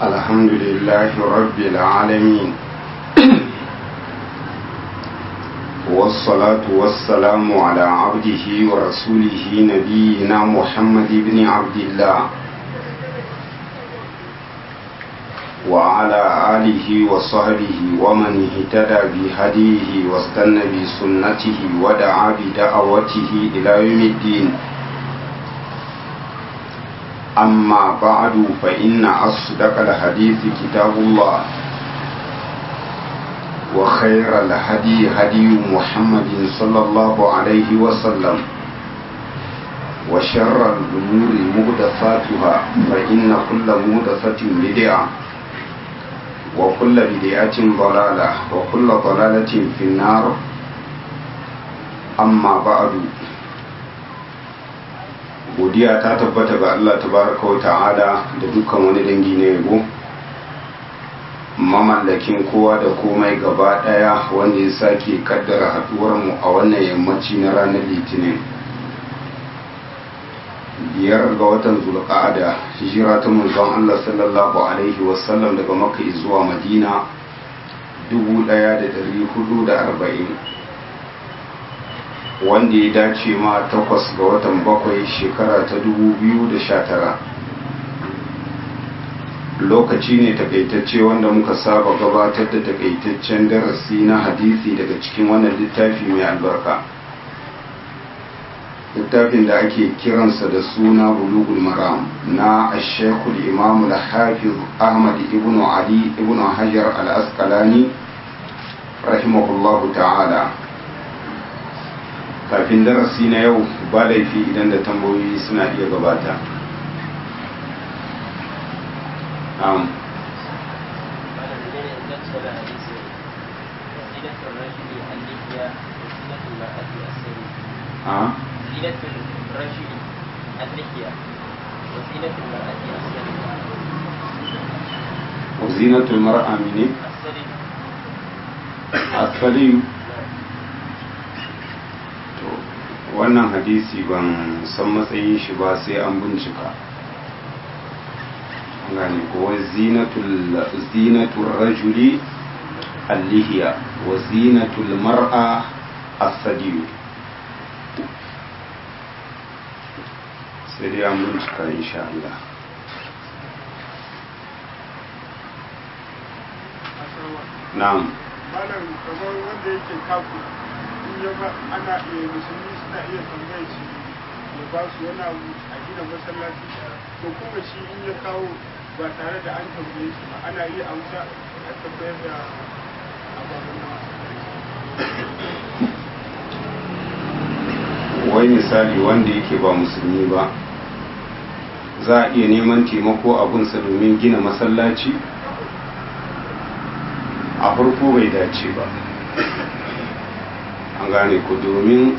الحمد لله رب العالمين والصلاة والسلام على عبده ورسوله نبينا محمد بن عبد الله وعلى آله وصحبه ومن اهتدى بهديه واستنى بسنته ودعا بدعوته إلى يوم الدين أما بعد فإن أصدق الحديث كتاب الله وخير الهدي هدي محمد صلى الله عليه وسلم وشر الأمور مهدفاتها فإن كل مهدفة بدعة وكل بدعة ضلالة وكل ضلالة في النار أما بعد godiya ta tabbata ga Allah tabaraka wa ta'ala da dukkan wani dangi na yabo mamallakin kowa da komai gaba daya wanda ya sake kaddara haduwar mu a wannan yammaci na ranar litinin biyar ga watan zulqa'ada hijira ta manzon Allah sallallahu alaihi wasallam daga makka zuwa madina 1440 wanda ya dace ma takwas ga watan bakwai shekara ta tara. lokaci ne takaitacce wanda muka saba gabatar da takaitaccen darasi na hadisi daga cikin wannan littafi mai albarka littafin da ake kiransa da suna bulugul maram na ashekul imamu da hafiz ahmad ibn ali ibn hajar al-asqalani rahimahullahu ta'ala kafin darasi na yau ba laifi idan da tambayoyi suna iya gabata um. زينة الرجل اللحية وزينة المرأة السلم وزينة المرأة من السلم السليم wannan hadisi ban san matsayin shi ba sai an bincika gane ko zinatul rajuli allihiya wa zinatul mar'a as-sadiyu sai dai an bincika insha Allah na'am malam kamar wanda yake kafu in ya ba ana iya musulmi suna iya tambayar shi ya ba su wani abu a gina masallaci to kuma shi in ya kawo ba tare da an tambaye shi ba ana iya amsa a tabbayar da ababen wai misali wanda yake ba musulmi ba za a iya neman taimako abunsa domin gina masallaci a farko bai dace ba an gane ku domin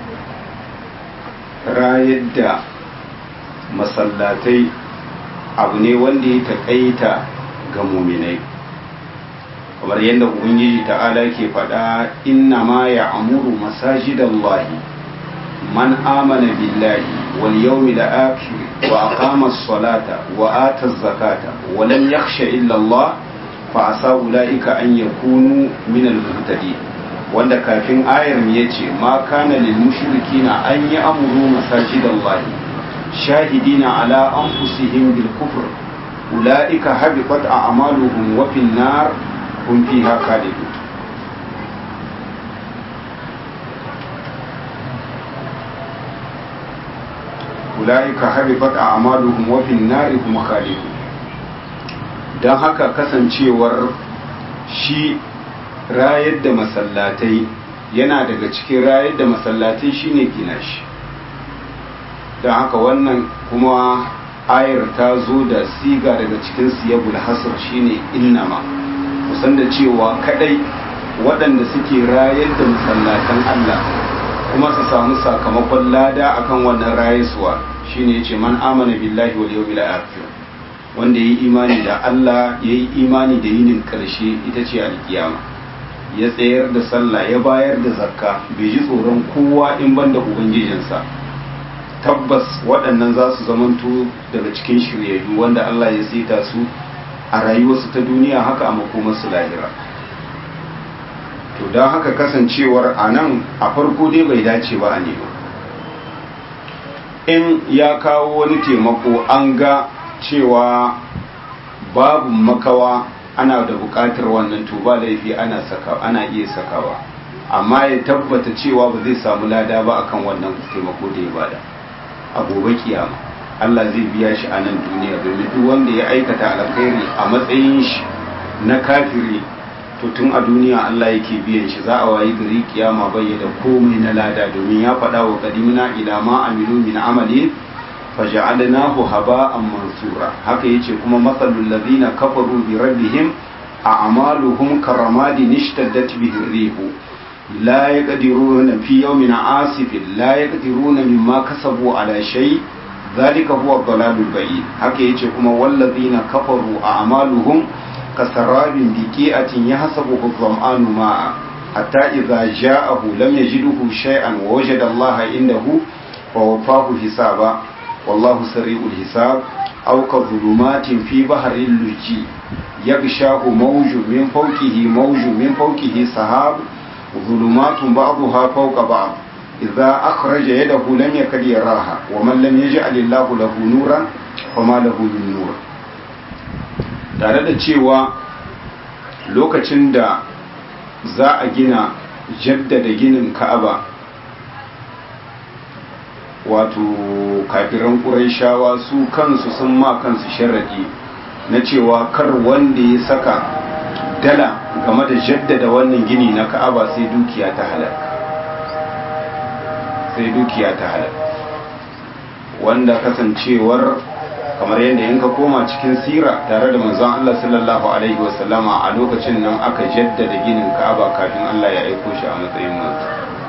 rayar da masallatai abu ne wanda ya taƙaita ga muminai kamar yadda ubangiji ta'ala ke faɗa inna ma ya amuru masajidallahi man amana billahi wal yawmil akhir wa aqama as-salata wa ata az-zakata wa lam yakhsha illa Allah fa asa ulaika an yakunu min al-muhtadin wanda kafin ayar ya ce ma kana lil mushrikina an yi amuru masajidallahi shahidina ala anfusihim bil kufr ulaika habitat a'maluhum wa fin nar hum fiha khalidun ulaika habitat a'maluhum wa fin nar hum khalidun dan haka kasancewar shi rayar da masallatai yana daga cikin rayar da masallatai shine gina shi don haka wannan kuma ayar ta zo da siga daga cikin siyabul hasr shine innama kusan da cewa kadai waɗanda suke rayar da masallatan Allah kuma su samu sakamakon lada akan wannan rayuwa shine yace man amana billahi wal yawmil akhir wanda yayi imani da Allah yayi imani da yinin karshe ita ce alkiyama ya tsayar da sallah ya bayar da zakka bai ji tsoron kowa in banda ubangijinsa tabbas waɗannan za su zamanto daga cikin shiryayyu wanda Allah ya sita su a rayuwarsu ta duniya haka a makomarsu lahira to don haka kasancewar a nan a farko dai bai dace ba a nema in ya kawo wani taimako an ga cewa babu makawa ana da bukatar wannan to ba laifi ana saka ana iya sakawa amma ya tabbata cewa ba zai samu lada ba akan wannan taimako da ya bada a gobe kiyama Allah zai biya shi a nan duniya domin duk wanda ya aikata alkhairi a matsayin shi na kafiri to tun a duniya Allah yake biyan shi za a wayi gari kiyama bai da komai na lada domin ya faɗa wa qadimna ila ma amilu min amalin faja'alnahu haba'an mansura haka yace kuma masalul ladina kafaru bi rabbihim a'maluhum karamadin ishtaddat bihi rihu la yaqdiruna fi yawmin 'asifin la yaqdiruna mimma kasabu ala shay dhalika huwa ad-dalalul ba'id haka yace kuma wal ladina kafaru a'maluhum kasarabin biqi'atin yahsabuhu adh-dhama'anu ma'a hatta idza ja'ahu lam yajidhu shay'an wa wajada Allah indahu fa wafahu hisaba والله سريع الحساب أو كظلمات في بحر اللجي يغشاه موج من فوقه موج من فوقه سحاب ظلمات بعضها فوق بعض إذا أخرج يده لم يكد يراها ومن لم يجعل الله له نورا فما له من نور tare da cewa lokacin da za a gina jaddada ginin ka'aba wato kafiran ƙuraishawa su kansu sun ma kansu sharaɗi na cewa kar wanda ya saka dala game da jaddada wannan gini na ka'aba sai dukiya ta halal sai dukiya ta halal wanda kasancewar kamar yadda in ka koma cikin sira tare da manzon Allah sallallahu alaihi wasallama a lokacin nan aka jaddada ginin ka'aba kafin Allah ya aiko shi a matsayin manzo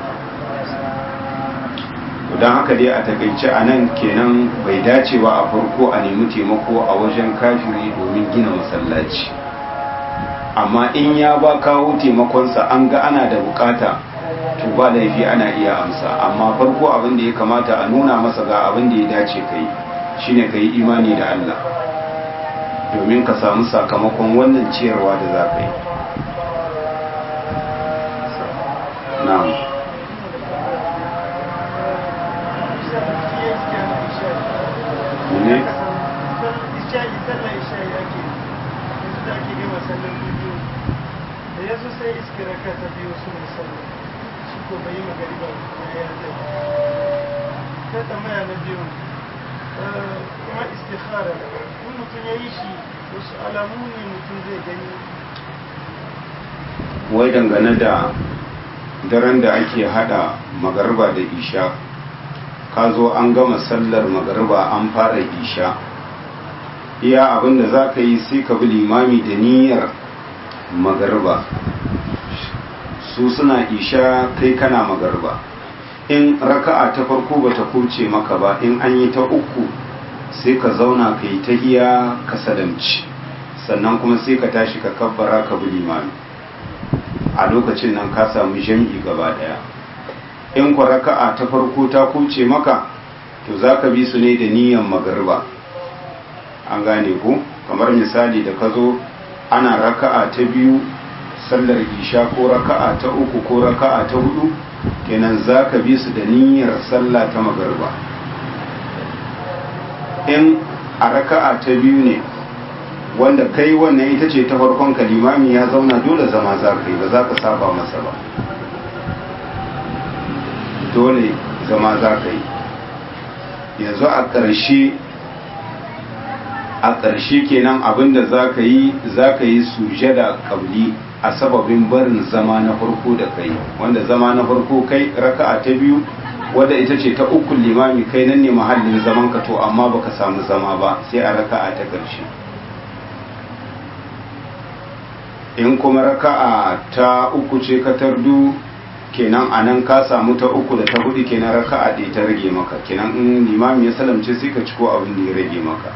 don haka dai a takaice a nan kenan bai dace ba a farko a nemi taimako a wajen kafiri domin gina masallaci amma in ya ba kawo taimakonsa an ga ana da bukata to ba laifi ana iya amsa amma farko abin da ya kamata a nuna masa ga abin da ya dace kai shine ka yi imani da Allah domin ka samu sakamakon wannan ciyarwa da za ka yi na'am ne da ya zo sai iske raka ta biyu su musamman shi ko bai yi magari ba ya zai ta tambaya na biyu kuma istikhara in mutum ya yi shi wasu alamu ne mutum zai gani wai dangane da daren da ake hada magarba da isha ka zo an gama sallar magarba an fara isha iya abinda za ka yi sai ka bi limami da niyyar magarba su suna isha kai kana magarba in raka'a ta farko ba ta kuce maka ba in an yi ta uku sai ka zauna ka yi ta hiya ka sadamci sannan kuma sai ka tashi ka kabbara ka bi limami a lokacin nan ka samu jam'i gaba daya in ku raka'a ta farko ta kuce maka to za ka bi su ne da niyan magarba an gane ku kamar misali da ka zo ana raka'a ta biyu sallar isha ko raka'a ta uku ko raka'a ta hudu kenan za ka bi su da niyyar sallah ta magarba in a raka'a ta biyu ne wanda kai wannan ita ce ta farkon kalimami ya zauna dole zama za ka yi ba za ka saba masa ba dole zama za ka yi yanzu a ƙarshe a ƙarshe kenan abinda za ka yi za ka yi sujada ƙabli a sababin barin zama na farko da kai wanda zama na farko kai raka'a ta biyu wadda ita ce ta uku limami kai nan ne mahallin zaman ka to amma baka samu zama ba sai a raka'a ta ƙarshe in kuma raka'a ta uku ce ka tardu kenan a nan ka samu ta uku da ta hudu kenan raka'a ɗaya ta rage maka kenan in limami ya salamce sai ka ciko abin da ya rage maka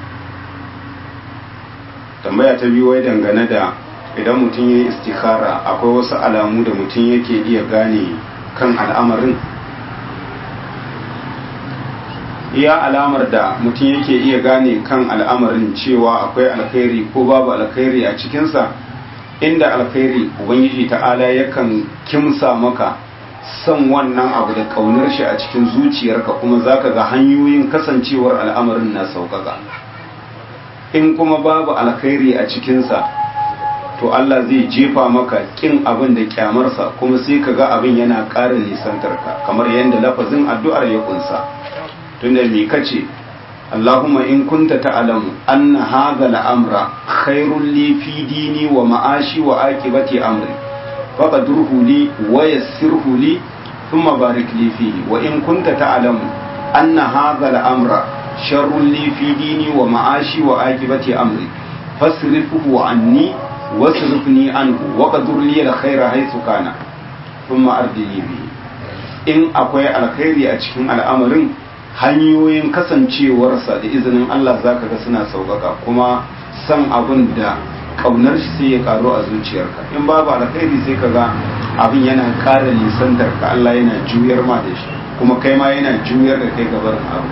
tambaya ta biyu wai dangane da idan mutum ya yi istikhara akwai wasu alamu da mutum yake iya gane kan al'amarin iya alamar da mutum yake iya gane kan al'amarin cewa akwai alkhairi ko babu alkhairi a cikinsa inda alkhairi ubangiji ta'ala yakan kimsa maka son wannan abu da kaunar shi a cikin zuciyarka kuma zaka ga hanyoyin kasancewar al'amarin na sauƙaƙa in kuma babu alkhairi a cikinsa to Allah zai jefa maka kin abin da kyamarsa kuma sai ka ga abin yana ƙara nisantarka kamar yadda lafazin addu'ar ya kunsa tunda me kace Allahumma in kunta ta'lamu anna hadha al-amra khairul li fi dini wa ma'ashi wa aqibati amri faqadruhu li wa yassirhu li thumma barik li fihi wa in kunta ta'lamu anna hadha al-amra sharrul li fi dini wa ma'ashi wa aqibati amri fasrifhu anni wasrifni anhu wa qadur li al-khayra haythu kana thumma ardini bihi in akwai alkhairi a cikin al'amarin hanyoyin kasancewarsa da izinin Allah za ka ga suna sauƙaƙa kuma san abin da ƙaunar shi sai ya karu a zuciyarka in babu alkhairi sai ka ga abin yana ƙara nisantar ka Allah yana juyar ma da shi kuma kai ma yana juyar da kai gabar abu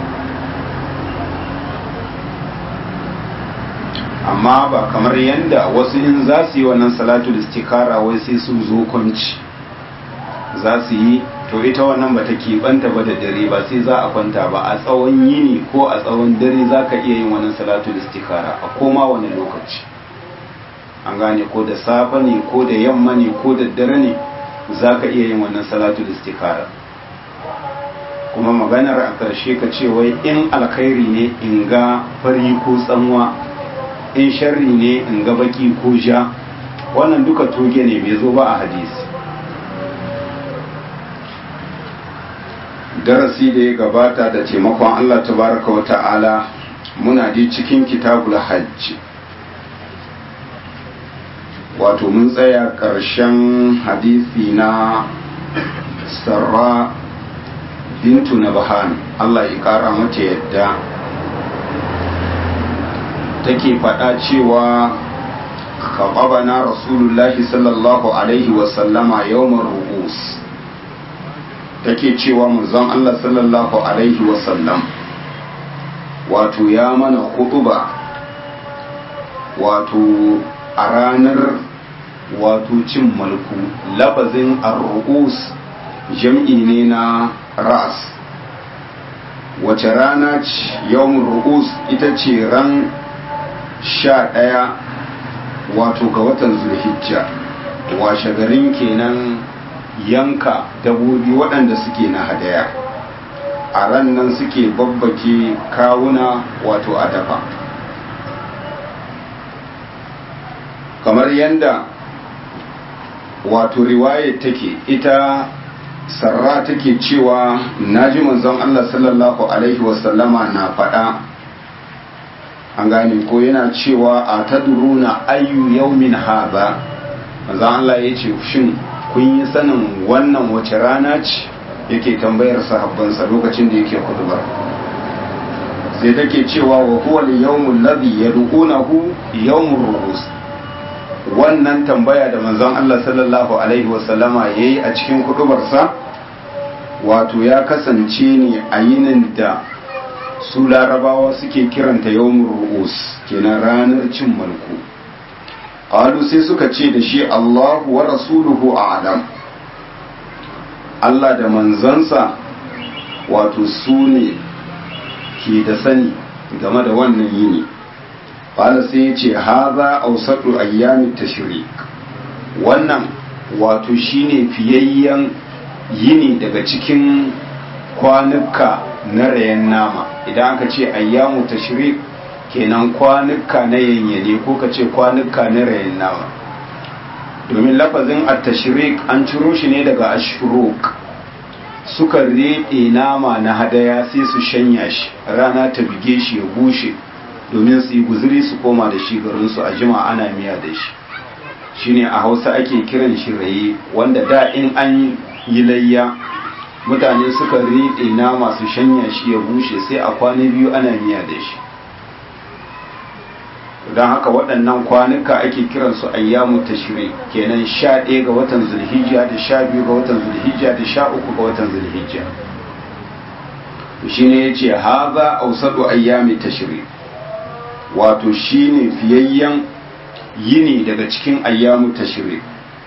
amma ba kamar yadda wasu in za su yi wannan salatu da istikara wai sai su zo kwanci za su yi to ita wannan ba ta keɓanta ba da dare ba sai za a kwanta ba a tsawon yini ko a tsawon dare za ka iya yin wannan salatu istikara a koma wani lokaci an gane ko da safe ne ko da yamma ne ko da dare ne za ka iya yin wannan salatu istikara kuma maganar a ƙarshe ka ce wai in alkhairi ne in ga fari ko tsanwa in sharri ne in ga baki ko ja wannan duka toge ne bai zo ba a hadisi darasi da ya gabata da taimakon Allah tabaraka wa ta'ala muna ji cikin kitabul hajj wato mun tsaya ƙarshen hadisi na sarra bintu na bahan Allah ya ƙara mata yadda take faɗa cewa kaɓabana rasulullahi sallallahu alaihi wasallama yawmar ru'us take cewa manzon Allah sallallahu alaihi wasallam wato ya mana hutuba wato a ranar wato cin malku lafazin ar-ru'us jam'i ne na ra'as wace rana ce yawon ru'us ita ce ran sha ɗaya wato ga watan zulhijja washe garin kenan yanka dabobi waɗanda suke na hadaya a ran nan suke babbake kawuna wato a dafa kamar yadda wato riwayar take ita sarra take cewa naji manzon Allah sallallahu alaihi wasallama na faɗa an gane ko yana cewa a taduruna ayyu yaumin haza manzon Allah ya ce shin kun yi sanin wannan wace rana ce yake tambayar sahabbansa lokacin da yake kudubar sai take cewa wa huwa al-yawmul ladhi yad'unahu yawmur ru'us wannan tambaya da manzon Allah sallallahu alaihi wasallama yayi a cikin kudubarsa wato ya kasance ne a yinin da su larabawa suke kiranta yawmur ru'us kenan ranar cin mulku qalu sai suka ce da shi Allahu wa rasuluhu a'lam Allah da manzansa wato su ne ke da sani game da wannan yini qala sai ya ce haza awsatu ayyamit tashrik wannan wato shine fiyayyen yini daga cikin kwanuka na rayan nama idan aka ce ayyamu tashrik kenan kwanuka na yanyane ko ka ce kwanuka na rayan nama domin lafazin at-tashrik an ciro shi ne daga ashuruk suka reɗe nama na hadaya sai su shanya shi rana ta bige shi ya bushe domin su yi guzuri su koma da shi garinsu a jima ana miya da shi shine a hausa ake kiran shi raye wanda da in an yi layya mutane suka riɗe nama su shanya shi ya bushe sai a kwana biyu ana miya da shi don haka waɗannan kwanuka ake kiransu ayyamu tashri kenan sha ɗaya ga watan zulhijja da sha biyu ga watan zulhijja da sha uku ga watan zulhijja to shine yace haza awsadu ayyami tashrik wato shine fiyayyen yini daga cikin ayyamu tashrik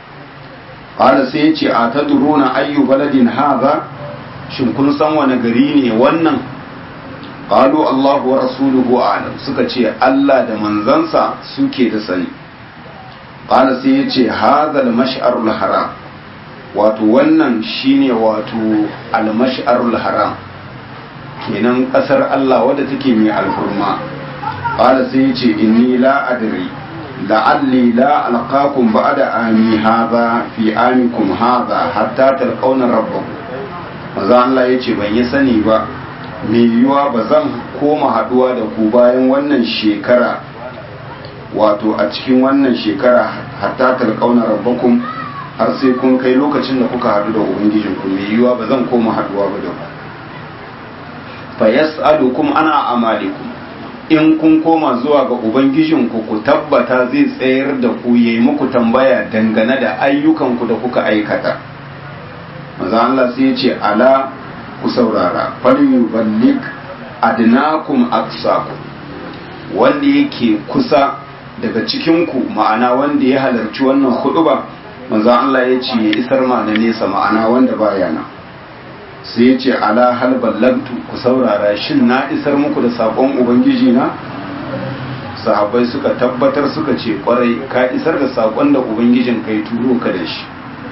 qala sai yace atadruna ayyu baladin haza shin kun san wani gari ne wannan qalu Allahu wa rasuluhu a'lam suka ce Allah da manzansa suke da sani qala sai yace hadha al-mash'arul haram wato wannan shine wato al-mash'arul haram kenan kasar Allah wadda take mai alhurma qala sai yace inni la adri la'alli la alqakum ba'da ami hadha fi amikum hadha hatta talqawna rabbakum maza Allah yace ban yi sani ba mai yiwuwa ba zan koma haduwa da ku bayan wannan shekara wato a cikin wannan shekara hatta talqauna rabbakum har sai kun kai lokacin da kuka hadu da ubangijinku mai yiwuwa ba zan koma haduwa ba da ku fa yas'alukum ana amalikum in kun koma zuwa ga ubangijinku ku tabbata zai tsayar da ku yayi muku tambaya dangane da ayyukanku da kuka aikata maza Allah sai ya ce ala ku saurara falyuballik adnakum aqsakum wanda yake kusa daga cikinku ma'ana wanda ya halarci wannan huduba manzo Allah ya ce ya isar ma na nesa ma'ana wanda baya nan sai ya ce ala hal ballagtu ku saurara shin na isar muku da sakon ubangiji na sahabbai suka tabbatar suka ce kwarai ka isar da sakon da ubangijin kai turo ka da shi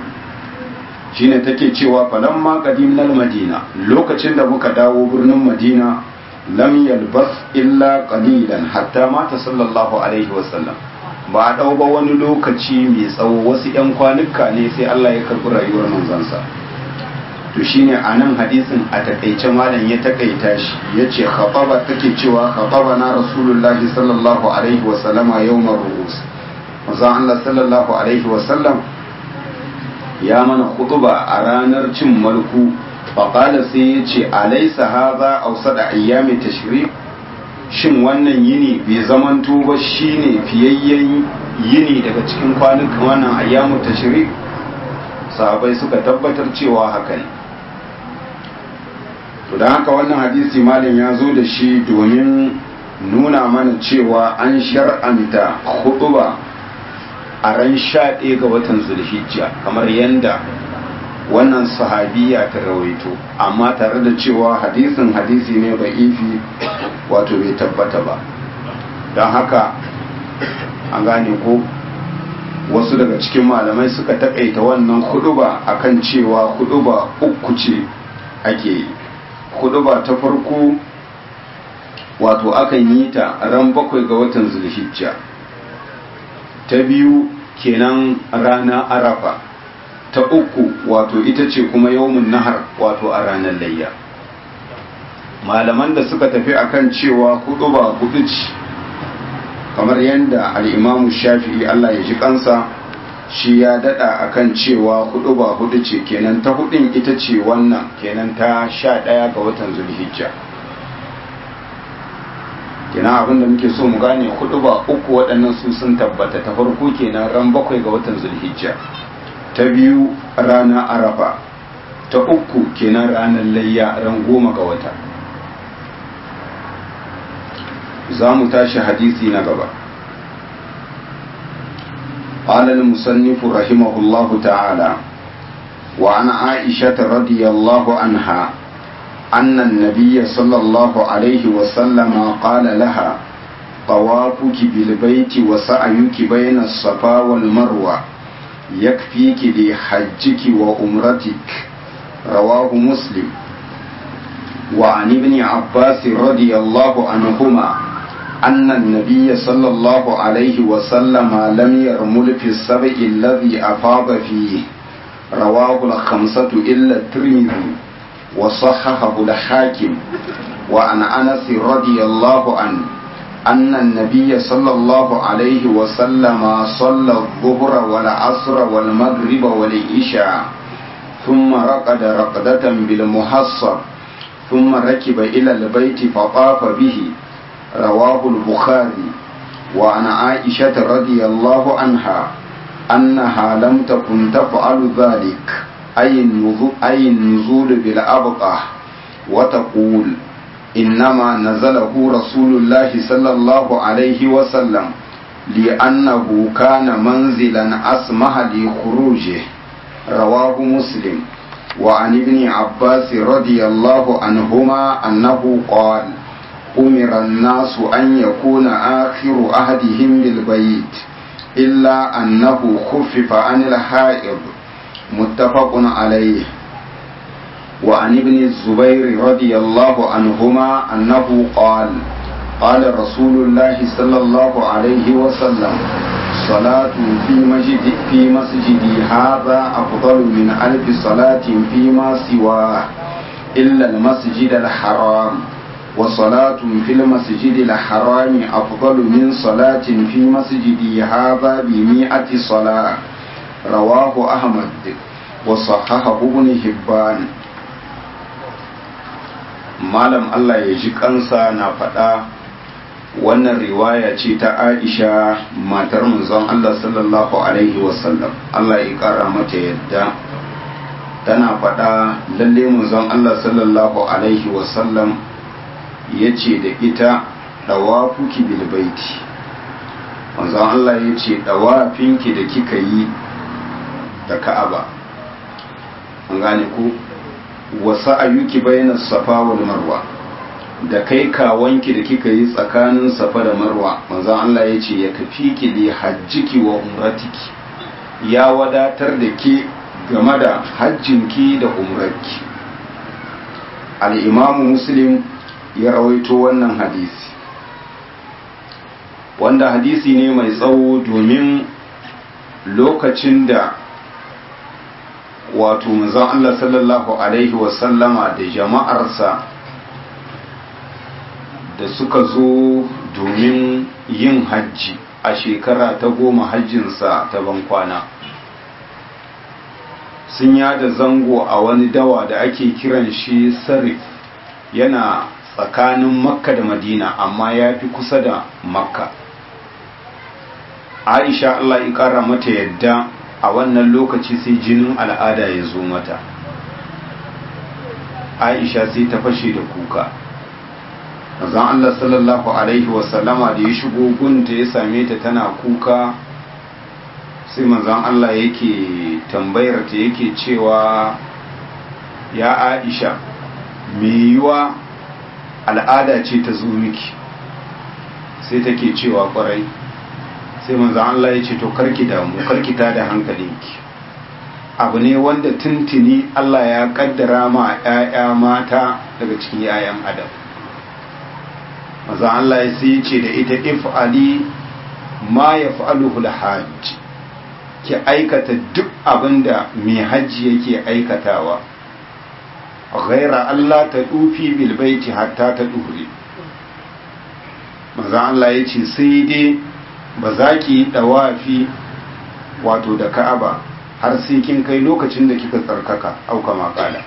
shine take cewa falamma qadimnal madina lokacin da muka dawo birnin madina lam yalbas illa qalilan hatta mata sallallahu alaihi wasallam ba a dau ba wani lokaci mai tsawo wasu yan kwanuka ne sai Allah ya karbi rayuwar manzansa to shine anan hadisin a takaice malam ya takaita shi yace khababa take cewa khababa na rasulullahi sallallahu alaihi wasallama yawmar ru'us manzon Allah sallallahu alaihi wasallam ya mana hutuba a ranar cin mulku faƙala sai ya ce alaisa haza ausa da ayyami tashrik shin wannan yini bai zamanto ba shine fiyayyen yini daga cikin kwanukan wannan ayyamu tashrik sahabai suka tabbatar cewa haka ne to don haka wannan hadisi malin ya zo da shi domin nuna mana cewa an shar'anta hutuba a ran sha ɗaya ga watan zulhijja kamar yadda wannan sahabiya ta rawaito amma tare da cewa hadisin hadisi ne ba ifi wato bai tabbata ba don haka an gane ko wasu daga cikin malamai suka takaita wannan huduba akan cewa huduba uku ce ake yi huduba ta farko wato akan yi ta ran bakwai ga watan zulhijja ta biyu kenan rana arafa ta uku wato ita ce kuma yawmun nahar wato a ranar layya malaman da suka tafi akan cewa hudu ba hudu ce kamar yadda al'imamu shafi'i Allah ya ji kansa shi ya dada akan cewa hudu ba hudu ce kenan ta hudun ita ce wannan kenan ta sha daya ga watan zulhijja kenan abinda muke so mu gane hudu ba uku waɗannan su sun tabbata ta farko kenan ran bakwai ga watan zulhijja ta biyu rana arafa ta uku kenan ranar layya ran goma ga wata za mu tashi hadisi na gaba قال المصنف رحمه الله تعالى وعن عائشة رضي الله عنها أن النبي صلى الله عليه وسلم قال لها طوافك بالبيت وسعيك بين الصفا والمروة يكفيك لحجك وأمرتك رواه مسلم وعن ابن عباس رضي الله عنهما أن النبي صلى الله عليه وسلم لم يرمل في السبع الذي أفاض فيه رواه الخمسة إلا الترمذي وصححه الحاكم وعن أنس رضي الله عنه أن النبي صلى الله عليه وسلم صلى الظهر والعصر والمغرب والعشاء ثم رقد رقدة بالمحصر ثم ركب إلى البيت فطاف به رواه البخاري وعن عائشة رضي الله عنها أنها لم تكن تفعل ذلك أي النزول بالأبقى وتقول إنما نزله رسول الله صلى الله عليه وسلم لأنه كان منزلا أسمح لخروجه رواه مسلم وعن ابن عباس رضي الله عنهما أنه قال أمر الناس أن يكون آخر أهدهم بالبيت إلا أنه خفف عن الحائض متفق عليه وعن ابن الزبير رضي الله عنهما أنه قال قال رسول الله صلى الله عليه وسلم صلاة في مسجد في مسجدي هذا أفضل من ألف صلاة فيما سواه إلا المسجد الحرام وصلاة في المسجد الحرام أفضل من صلاة في مسجدي هذا بمئة صلاة رواه أحمد وصححه ابن حبان malam Allah ya ji kansa na faɗa wannan riwaya ce ta Aisha matar manzon Allah sallallahu alaihi wasallam Allah ya ƙara mata yadda tana faɗa lalle manzon Allah sallallahu alaihi wasallam ya ce da ita ɗawafuki bilbaiti manzon Allah ya ce ɗawafinki da kika yi da ka'aba an gane ku wasu ayyuki bayan safa wal marwa da kai kawanki da kika yi tsakanin safa da marwa manzon Allah ya ce ya kafi ki li hajjiki wa umratiki ya wadatar da ke game da hajjinki da umrarki al-imamu muslim ya rawaito wannan hadisi wanda hadisi ne mai tsawo domin lokacin da wato manzon Allah sallallahu alaihi wasallama da jama'arsa da suka zo domin yin hajji a shekara ta goma hajjinsa ta bankwana sun yada zango a wani dawa da ake kiran shi sarif yana tsakanin makka da madina amma ya fi kusa da makka aisha allah ya kara mata yadda a wannan lokaci sai jinin al'ada ya zo mata aisha sai ta fashe da kuka zan allah sallallahu alaihi wasallama da ya shigo gunta ya same ta tana kuka sai manzan allah yake tambayar ta yake cewa ya aisha mai yiwa al'ada ce ta zo miki sai take cewa kwarai sai manzan Allah ya ce to karki damu karki ta da hankalinki abu ne wanda tuntuni Allah ya kaddara ma ‘ya'ya mata daga cikin ‘ya'yan adam manzan Allah ya sai ce da ita if'ali ma ya fa'aluhul hajj ki aikata duk abin da mai hajji yake aikatawa ghaira Allah ta dufi bilbaiti hatta ta dure manzan Allah ya ce sai dai ba za ki yi ɗawafi wato da ka'aba har sai kin kai lokacin da kika tsarkaka auka makala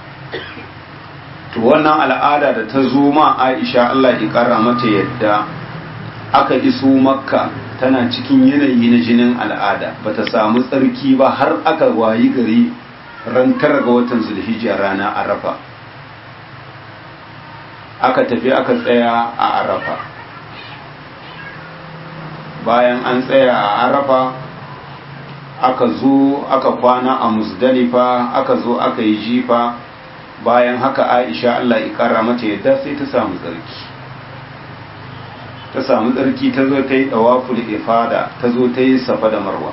to wannan al'ada da ta zo ma aisha Allah ya ƙara mata yadda aka iso makka tana cikin yanayi na jinin al'ada ba ta samu tsarki ba har aka wayi gari ran tara ga watan zulhijja rana arafa aka tafi aka tsaya a arafa bayan an tsaya a arafa aka zo aka kwana a musdalifa aka zo aka yi jifa bayan haka aisha Allah ya kara mata yadda sai ta samu tsarki ta samu tsarki ta zo ta yi dawaful ifada ta zo ta yi safa da marwa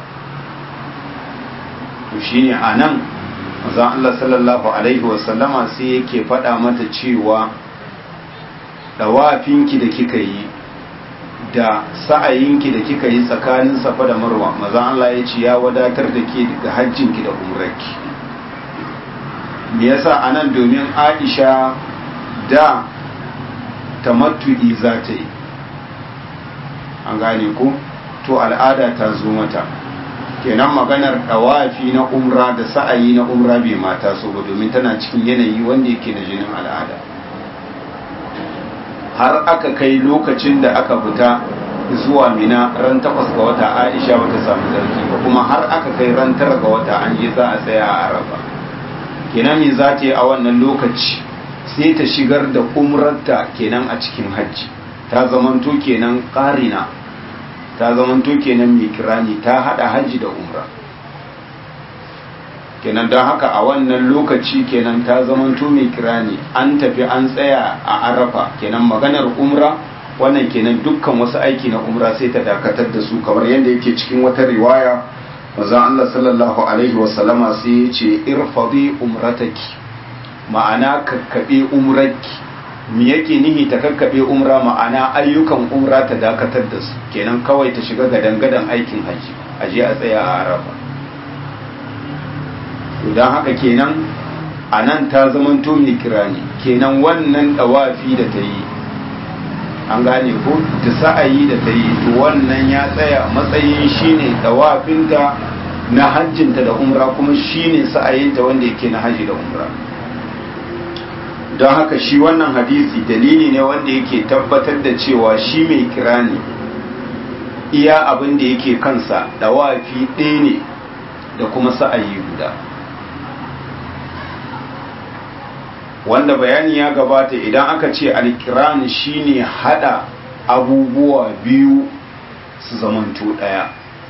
to shine anan manzon Allah sallallahu alaihi wasallama sai yake faɗa mata cewa dawafinki da kika yi da sa'ayinki da kika yi tsakanin safa da marwa mazan Allah ya ce ya wadatar da ke daga hajjinki da umrarki me yasa anan domin Aisha da tamattu'i za ta yi an gane ku to al'ada ta zo mata kenan maganar dawafi na umra da sa'ayi na umra bai mata so ba domin tana cikin yanayi wanda yake na jinin al'ada har aka kai lokacin da aka fita zuwa mina ran takwas ga wata aisha bata samu zarki ba kuma har aka kai ran tara ga wata an je za a tsaya a arafa kenan me za ta yi a wannan lokaci sai ta shigar da umrarta kenan a cikin hajji ta zamanto kenan ƙarina ta zamanto kenan mai kirani ta hada hajji da umra kenan don haka a wannan lokaci kenan ta zamanto mai kirani an tafi an tsaya a arafa kenan maganar umra wannan kenan dukkan wasu aiki na umra sai ta dakatar da su kamar yadda yake cikin wata riwaya maza Allah sallallahu alaihi wasallama sai ya ce irfadi umrataki ma'ana kakkaɓe umrarki me yake nihi ta kakkaɓe umra ma'ana ayyukan umra ta dakatar da su kenan kawai ta shiga gadan-gadan aikin haji aje a tsaya a arafa don haka kenan a nan ta zamanto mai kirani kenan wannan ɗawafi da ta yi an gane ko ta sa'ayi da ta yi to wannan ya tsaya matsayin shine ɗawafinta na hajjinta da umra kuma shine sa'ayinta wanda yake na haji da umra don haka shi wannan hadisi dalili ne wanda yake tabbatar da cewa shi mai kirani iya abin da yake kansa ɗawafi ɗaya ne da kuma sa'ayi guda wanda bayani ya gabata idan aka ce alkiran shine hada abubuwa biyu su zamanto daya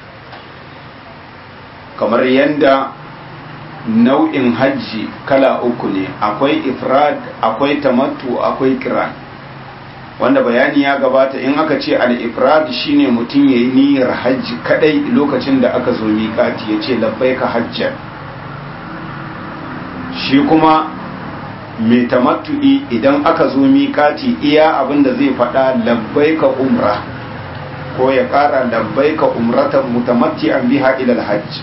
kamar yadda nau'in hajji kala uku ne akwai ifrad akwai tamattu akwai kiran wanda bayani ya gabata in aka ce al-ifrad shine mutum yayi niyyar hajji kadai lokacin da aka zo miƙati yace labbaika hajjan shi kuma mai tamattu'i idan aka zo miƙati iya abin da zai faɗa labbaika umra ko ya ƙara labbaika umratan mutamatti'an biha ilal hajj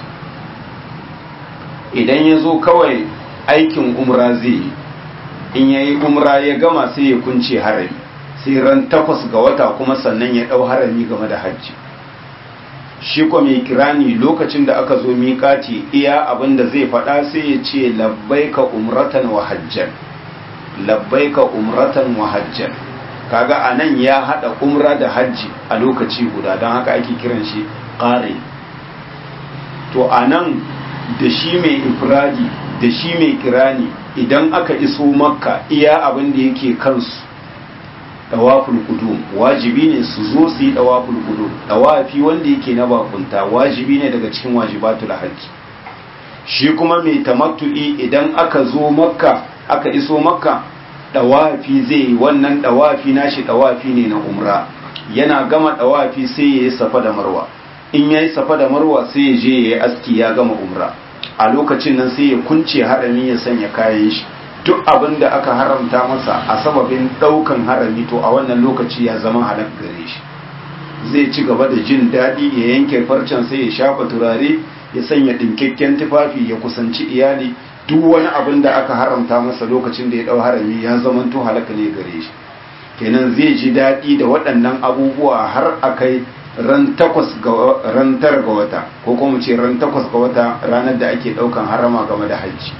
idan ya zo kawai aikin umra zai yi in ya yi umra ya gama sai ya kunce harami sai ran takwas ga wata kuma sannan ya ɗau harami game da hajji shi ko mai kirani lokacin da aka zo miƙati iya abin da zai faɗa sai ya ce labbaika umratan wa hajjan labbaika umratan wa hajjan kaga anan ya hada umra da hajji a lokaci guda don haka ake kiran shi ƙare to anan da shi mai ifradi da shi mai kirani idan aka iso makka iya abin da yake kansu dawaful qudum wajibi ne su zo su yi dawaful qudum dawafi wanda yake na bakunta wajibi ne daga cikin wajibatul hajji shi kuma mai tamattu'i idan aka zo makka aka iso makka dawafi zai yi wannan dawafi nashi dawafi ne na umra yana gama dawafi sai ya yi safa da marwa in ya yi safa da marwa sai ya je ya yi aski ya gama umra a lokacin nan sai ya kunce harami ya sanya kayan shi duk abin da aka haramta masa a sababin daukan harami to a wannan lokaci ya zama halak gare shi zai ci gaba da jin daɗi ya yanke farcen sai ya shafa turare ya sanya ɗinkakken tufafi ya kusanci iyali duk wani abin da aka haramta masa lokacin da ya ɗau harami ya zama to halaka ne gare shi kenan zai ji daɗi da waɗannan abubuwa har a kai ran takwas ga ran tara ga wata ko kuma ce ran takwas ga wata ranar da ake ɗaukan harama game da hajji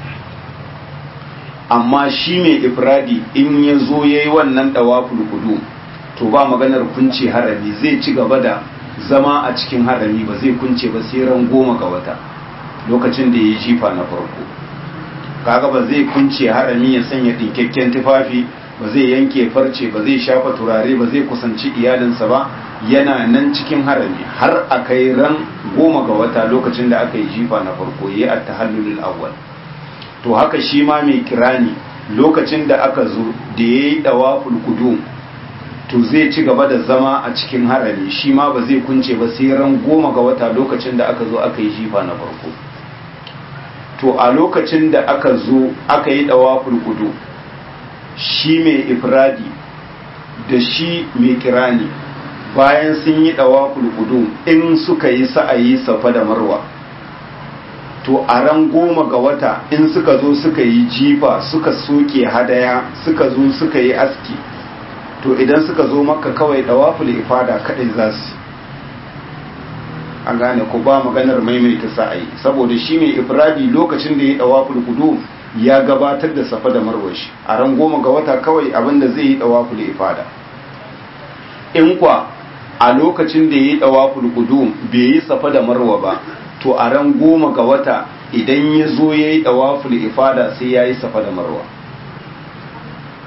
amma shi mai ifradi in ya zo ya yi wannan ɗawaful kudu to ba maganar kunce harami zai ci gaba da zama a cikin harami ba zai kunce ba sai ran goma ga wata lokacin da ya yi jifa na farko kaga ba zai kunce harami ya sanya ɗinkakken tufafi ba zai yanke farce ba zai shafa turare ba zai kusanci iyalinsa ba yana nan cikin harami har a kai ran goma ga wata lokacin da aka yi jifa na farko ya yi attahallulul awwal to haka shi ma mai kirani lokacin da aka zo da ya yi ɗawaful kudum to zai ci gaba da zama a cikin harami shi ma ba zai kunce ba sai ran goma ga wata lokacin da aka zo aka yi jifa na farko to a lokacin da aka zo aka yi ɗawaful kudum shi mai ifradi da shi mai kirani bayan sun yi ɗawaful kudum in suka yi sa'ayi safa da marwa to a ran goma ga wata in suka zo suka yi jifa suka soke hadaya suka zo suka yi aski to idan suka zo maka kawai dawaful ifada kadai za su an gane ku ba maganar maimaita sa'ayi saboda shi mai ifradi lokacin da ya dawaful kudu ya gabatar da safa da marwashi a ran goma ga wata kawai abinda zai yi dawaful ifada in kwa a lokacin da ya yi dawaful kudu bai yi safa da marwa ba to a ran goma ga wata idan ya zo ya yi ɗawaful ifada sai ya yi safa da marwa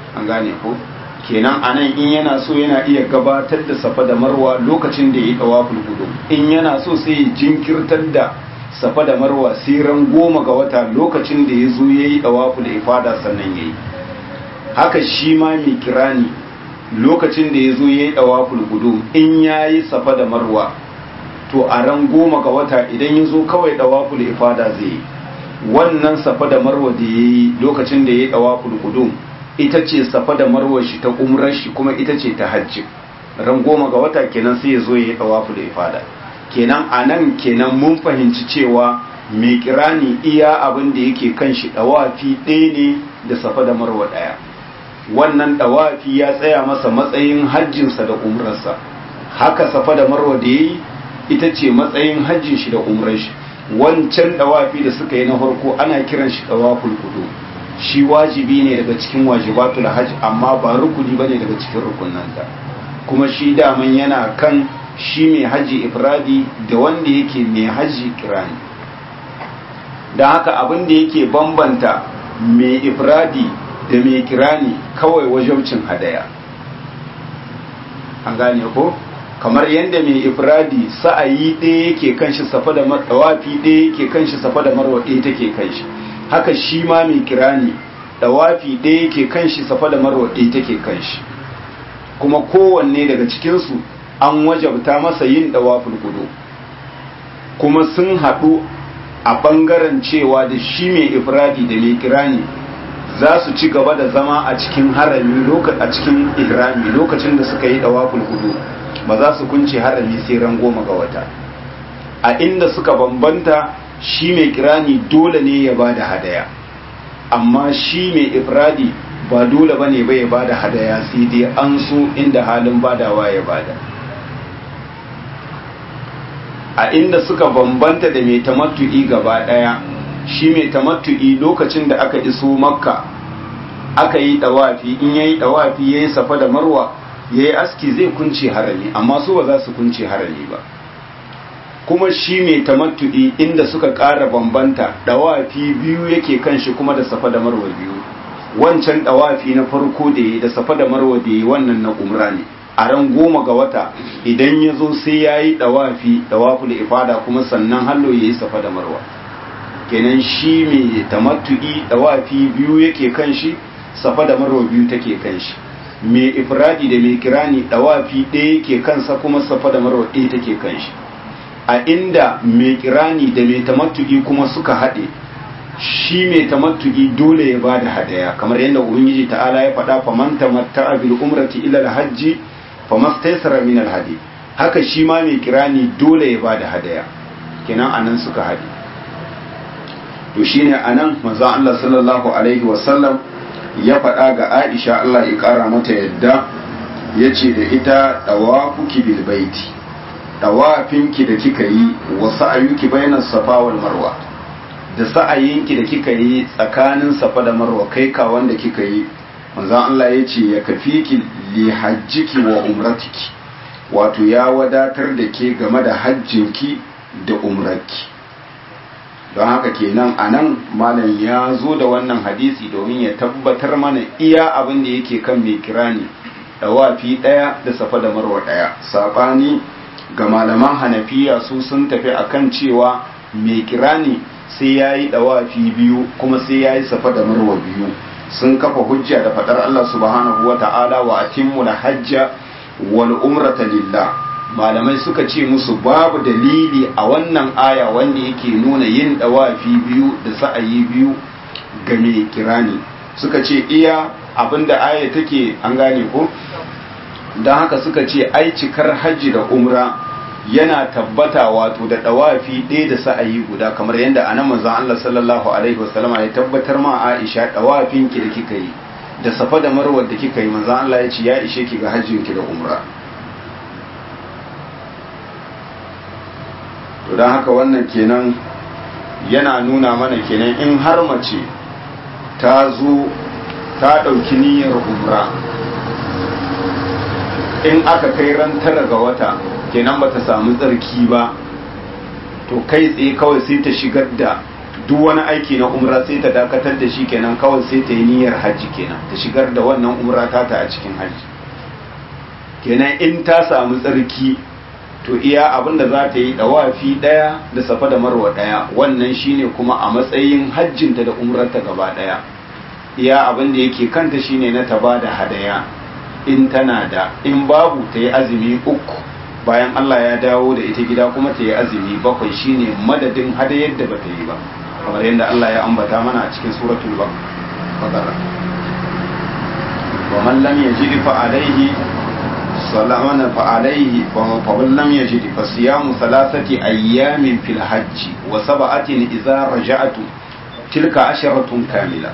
an gane ko kenan anan in yana so yana iya gabatar da safa da marwa lokacin da ya yi dawaful gudu in yana so sai ya jinkirtar da safa da marwa sai ran goma ga wata lokacin da ya zo ya yi dawaful ifada sannan ya yi haka shi ma mai kirani lokacin da ya zo ya yi dawaful gudu in ya yi safa da marwa to a ran goma ga wata idan ya zo kawai dawaful ifada zai yi wannan safa da marwa da ya yi lokacin da ya yi dawaful gudu ita ce safa da marwar shi ta umrar shi kuma ita ce ta hajji ran goma ga wata kenan sai ya zo ya yi tawafu da ifada kenan a nan kenan mun fahimci cewa mai kirani iya abin da yake kan shi dawafi ɗaya ne da safa da marwa ɗaya wannan dawafi ya tsaya masa matsayin hajjinsa da umrarsa haka safa da marwa da ya yi ita ce matsayin hajjin shi da umrar shi wancan dawafi da suka yi na farko ana kiran shi dawaful kudu shi wajibi ne daga cikin wajibatul hajj amma ba rukuni bane daga cikin rukunanta kuma shi daman yana kan shi mai haji ifradi da wanda yake mai haji kirani da haka abin da yake bambanta mai ifradi da mai kirani kawai wajabcin hadaya an gane ko kamar yadda mai ifradi sa'ayi ɗaya yake kan shi safa da tawafi ɗaya yake kan shi safa da marwa ɗaya take kan shi haka shi ma mai kirani dawafi ɗaya yake kan shi safa da marwa ɗaya take kan shi kuma kowanne daga cikinsu an wajabta masa yin dawafin kudu kuma sun haɗu a ɓangaren cewa da shi mai ifradi da mai kirani za su ci gaba da zama a cikin harami a cikin ihrami lokacin da suka yi dawafin kudu ba za su kunce harami sai ran goma ga wata a inda suka bambanta shi mai kirani dole ne ya bada hadaya amma shi mai ifradi ba dole ba ne bai bada hadaya sai dai an so inda halin badawa ya bada a inda suka bambanta da mai tamattu'i gaba daya shi mai tamattu'i lokacin da aka iso makka aka yi dawafi in yayi dawafi yayi safa da marwa yayi aski zai kunce harami amma su ba za su kunce harami ba kuma shi mai tamattu'i inda suka ƙara bambanta dawafi biyu yake kan shi kuma da safa da marwa biyu wancan dawafi na farko da ya da safa da marwa da ya wannan na umra ne a ran goma ga wata idan ya zo sai ya yi dawafi dawafu da ifada kuma sannan hallo ya yi safa da marwa kenan shi mai tamattu'i dawafi biyu yake kan shi safa da marwa biyu take kan shi mai ifradi da mai kirani dawafi ɗaya yake kansa kuma safa da marwa ɗaya take kan shi a inda mai kirani da mai tamattu'i kuma suka haɗe shi mai tamattu'i dole ya ba da hadaya kamar yadda ubangiji ta'ala ya faɗa faman tamatta'a bil umrati ila al-hajji famastaysara min al-hadi haka shi ma mai kirani dole ya ba da hadaya kenan anan suka haɗe to shine anan manzo Allah sallallahu alaihi wasallam ya faɗa ga Aisha Allah ya ƙara mata yadda yace da ita dawafuki bil baiti dawafinki da kika yi wa sa'ayuki bainas safa wal marwa da sa'ayinki da kika yi tsakanin safa da marwa kai ka wanda kika yi manzon Allah ya ce ya kafiki li hajjiki wa umratiki wato ya wadatar da ke game da hajjinki da umrarki don haka kenan a nan malam ya zo da wannan hadisi domin ya tabbatar mana iya abin da yake kan mai kirani dawafi ɗaya da safa da marwa ɗaya saɓani ga malaman hanafiya su sun tafi akan cewa mai kirani sai ya yi dawafi biyu kuma sai ya yi safa da marwa biyu sun kafa hujja da fadar Allah subhanahu wa ta'ala wa atimmu hajja wal umrata lillah malamai suka ce musu babu dalili a wannan aya wanda yake nuna yin dawafi biyu da sa'ayi biyu ga mai kirani suka ce iya abinda aya take an gane ko don haka suka ce ai cikar hajji da umra yana tabbata wato da dawafi ɗaya da sa'ayi guda kamar yadda anan manzon Allah sallallahu alaihi wasallama ya tabbatar ma Aisha dawafin ki da kika yi da safa da marwa da kika yi manzon Allah ya ce ya ishe ki ga hajjin ki da umra to don haka wannan kenan yana nuna mana kenan in har mace ta zo ta ɗauki niyyar umra in aka kai ran tara ga wata kenan ba ta samu tsarki ba to kai tsaye kawai sai ta shigar da duk wani aiki na umra sai ta dakatar da shi kenan kawai sai ta yi niyyar hajji kenan ta shigar da wannan umra tata a cikin hajji kenan in ta samu tsarki to iya abin da za ta yi dawafi daya da safa da marwa daya wannan shine kuma a matsayin hajjinta da umrarta gaba daya iya abin da yake kanta shine na ta ba da hadaya in tana da in babu ta yi azumi uku bayan Allah ya dawo da ita gida kuma ta yi azumi bakwai shine madadin hadayar da bata yi ba kamar yadda Allah ya ambata mana a cikin suratul baqara wa man lam yajid fa alayhi salamana fa alayhi fa man lam yajid fa siyamu thalathati ayyamin fil hajj wa sab'atin idza raja'tu tilka asharatun kamila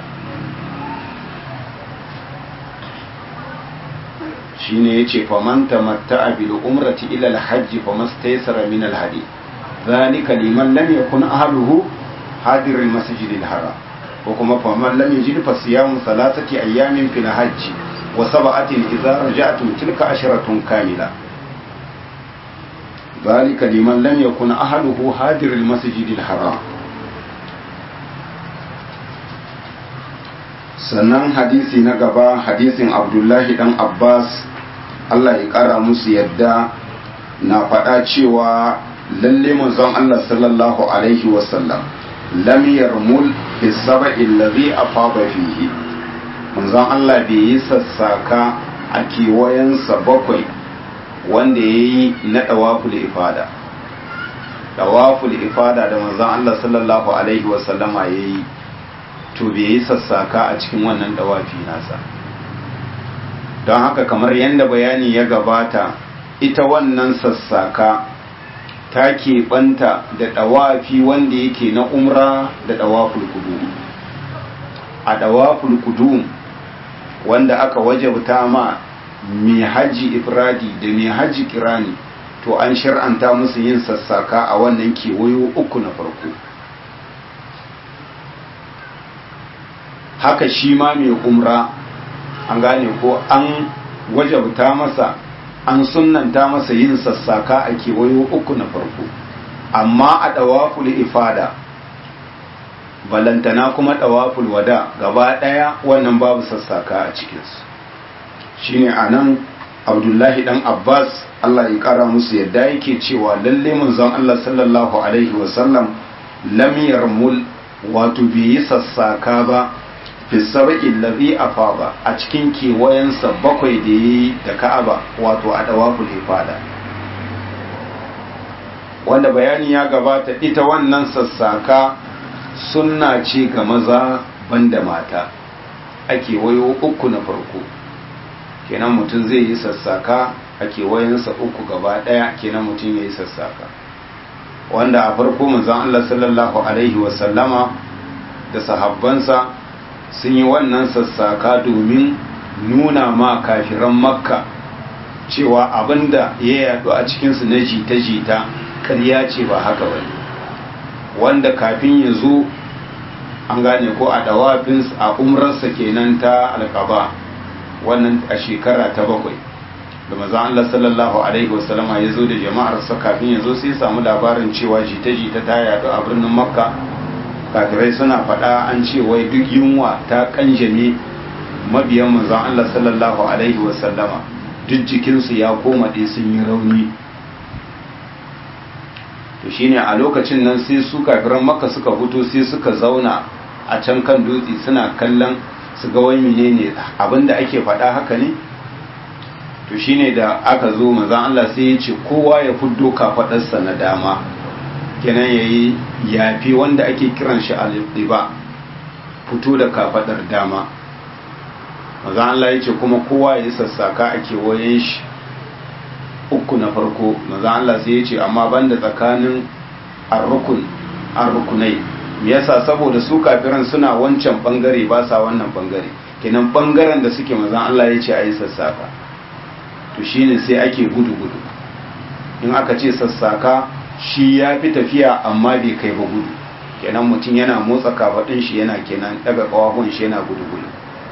shine yace faman tamatta'a bil umrati ila al hajj famastaysara min al hadi dhalika liman lam yakun ahluhu hadir al masjid al haram ko kuma faman lam yajid fa siyamu thalathati ayamin fil hajj wa sab'atin idza raja'tum tilka asharatun kamila ذلك لمن لم يكن أهله حاضر المسجد الحرام sannan hadisi na gaba hadisin abdullahi dan abbas allah ya kara musu yadda na faɗa cewa lalle manzon allah sallallahu alaihi wasallam lam yarmul fi saba'i allazi afada fihi manzon allah bai yi sassaka a kewayensa bakwai wanda ya yi na ɗawaful ifada ɗawaful ifada da manzon allah sallallahu alaihi wasallama ya yi to bai yi sassaka a cikin wannan dawafi nasa don haka kamar yadda bayani ya gabata ita wannan sassaka ta keɓanta da dawafi wanda yake na umra da dawaful kudu a dawaful kudu wanda aka wajabta ma mai haji ifradi da mai haji kirani to an shir'anta musu yin sassaka a wannan kewayo uku na farko haka shi ma mai umra an gane ko an wajabta masa an sunnanta masa yin sassaka a kewayo uku na farko amma a ɗawaful ifada balantana kuma ɗawaful wada gaba ɗaya wannan babu sassaka a cikinsu shine a nan abdullahi ɗan abbas allah ya ƙara musu yadda yake cewa lalle manzon allah sallallahu alaihi wasallam lam yarmul wato bai yi sassaka ba fi sabaƙin lazi a faba a cikin kewayensa bakwai da ya yi da ka'aba wato a dawaful ifada wanda bayani ya gabata ita wannan sassaka sunna ce ga maza banda mata a kewayo uku na farko kenan mutum zai yi sassaka a kewayensa uku gaba ɗaya kenan mutum ya yi sassaka wanda a farko manzon Allah sallallahu alaihi wasallama da sahabbansa sun yi wannan sassaka domin nuna ma kafiran makka cewa abinda ya yadu a cikinsu na jita-jita ƙarya ce ba haka ba wanda kafin ya zo an gane ko a dawafin a umrarsa kenan ta alkaba wannan a shekara ta bakwai da maza Allah sallallahu alaihi wasallama ya zo da jama'arsa kafin ya zo sai samu labarin cewa jita-jita ta yadu a birnin makka kafirai suna faɗa an ce wai duk yunwa ta kanjame mabiyan manzon Allah sallallahu alaihi wasallama duk jikinsu ya koma ɗaya sun yi rauni to shine a lokacin nan sai su kafiran makka suka fito sai suka zauna a can kan dutse suna kallon su ga wai menene abinda ake faɗa haka ne to shine da aka zo manzon Allah sai ya ce kowa ya fuddo kafaɗarsa na dama kenan ya yi yafi wanda ake kiran shi al-iba fito da kafadar dama maza Allah ya ce kuma kowa ya yi sassaka a kewayen shi uku na farko maza Allah sai ya ce amma banda tsakanin arrukun arrukunai me yasa saboda su kafiran suna wancan bangare ba sa wannan bangare kenan bangaren da suke maza Allah ya ce a yi sassaka to shine sai ake gudu gudu in aka ce sassaka shi ya fi tafiya amma bai kai ba gudu kenan mutum yana motsa kafaɗin shi yana kenan daga ƙawahun shi yana gudu gudu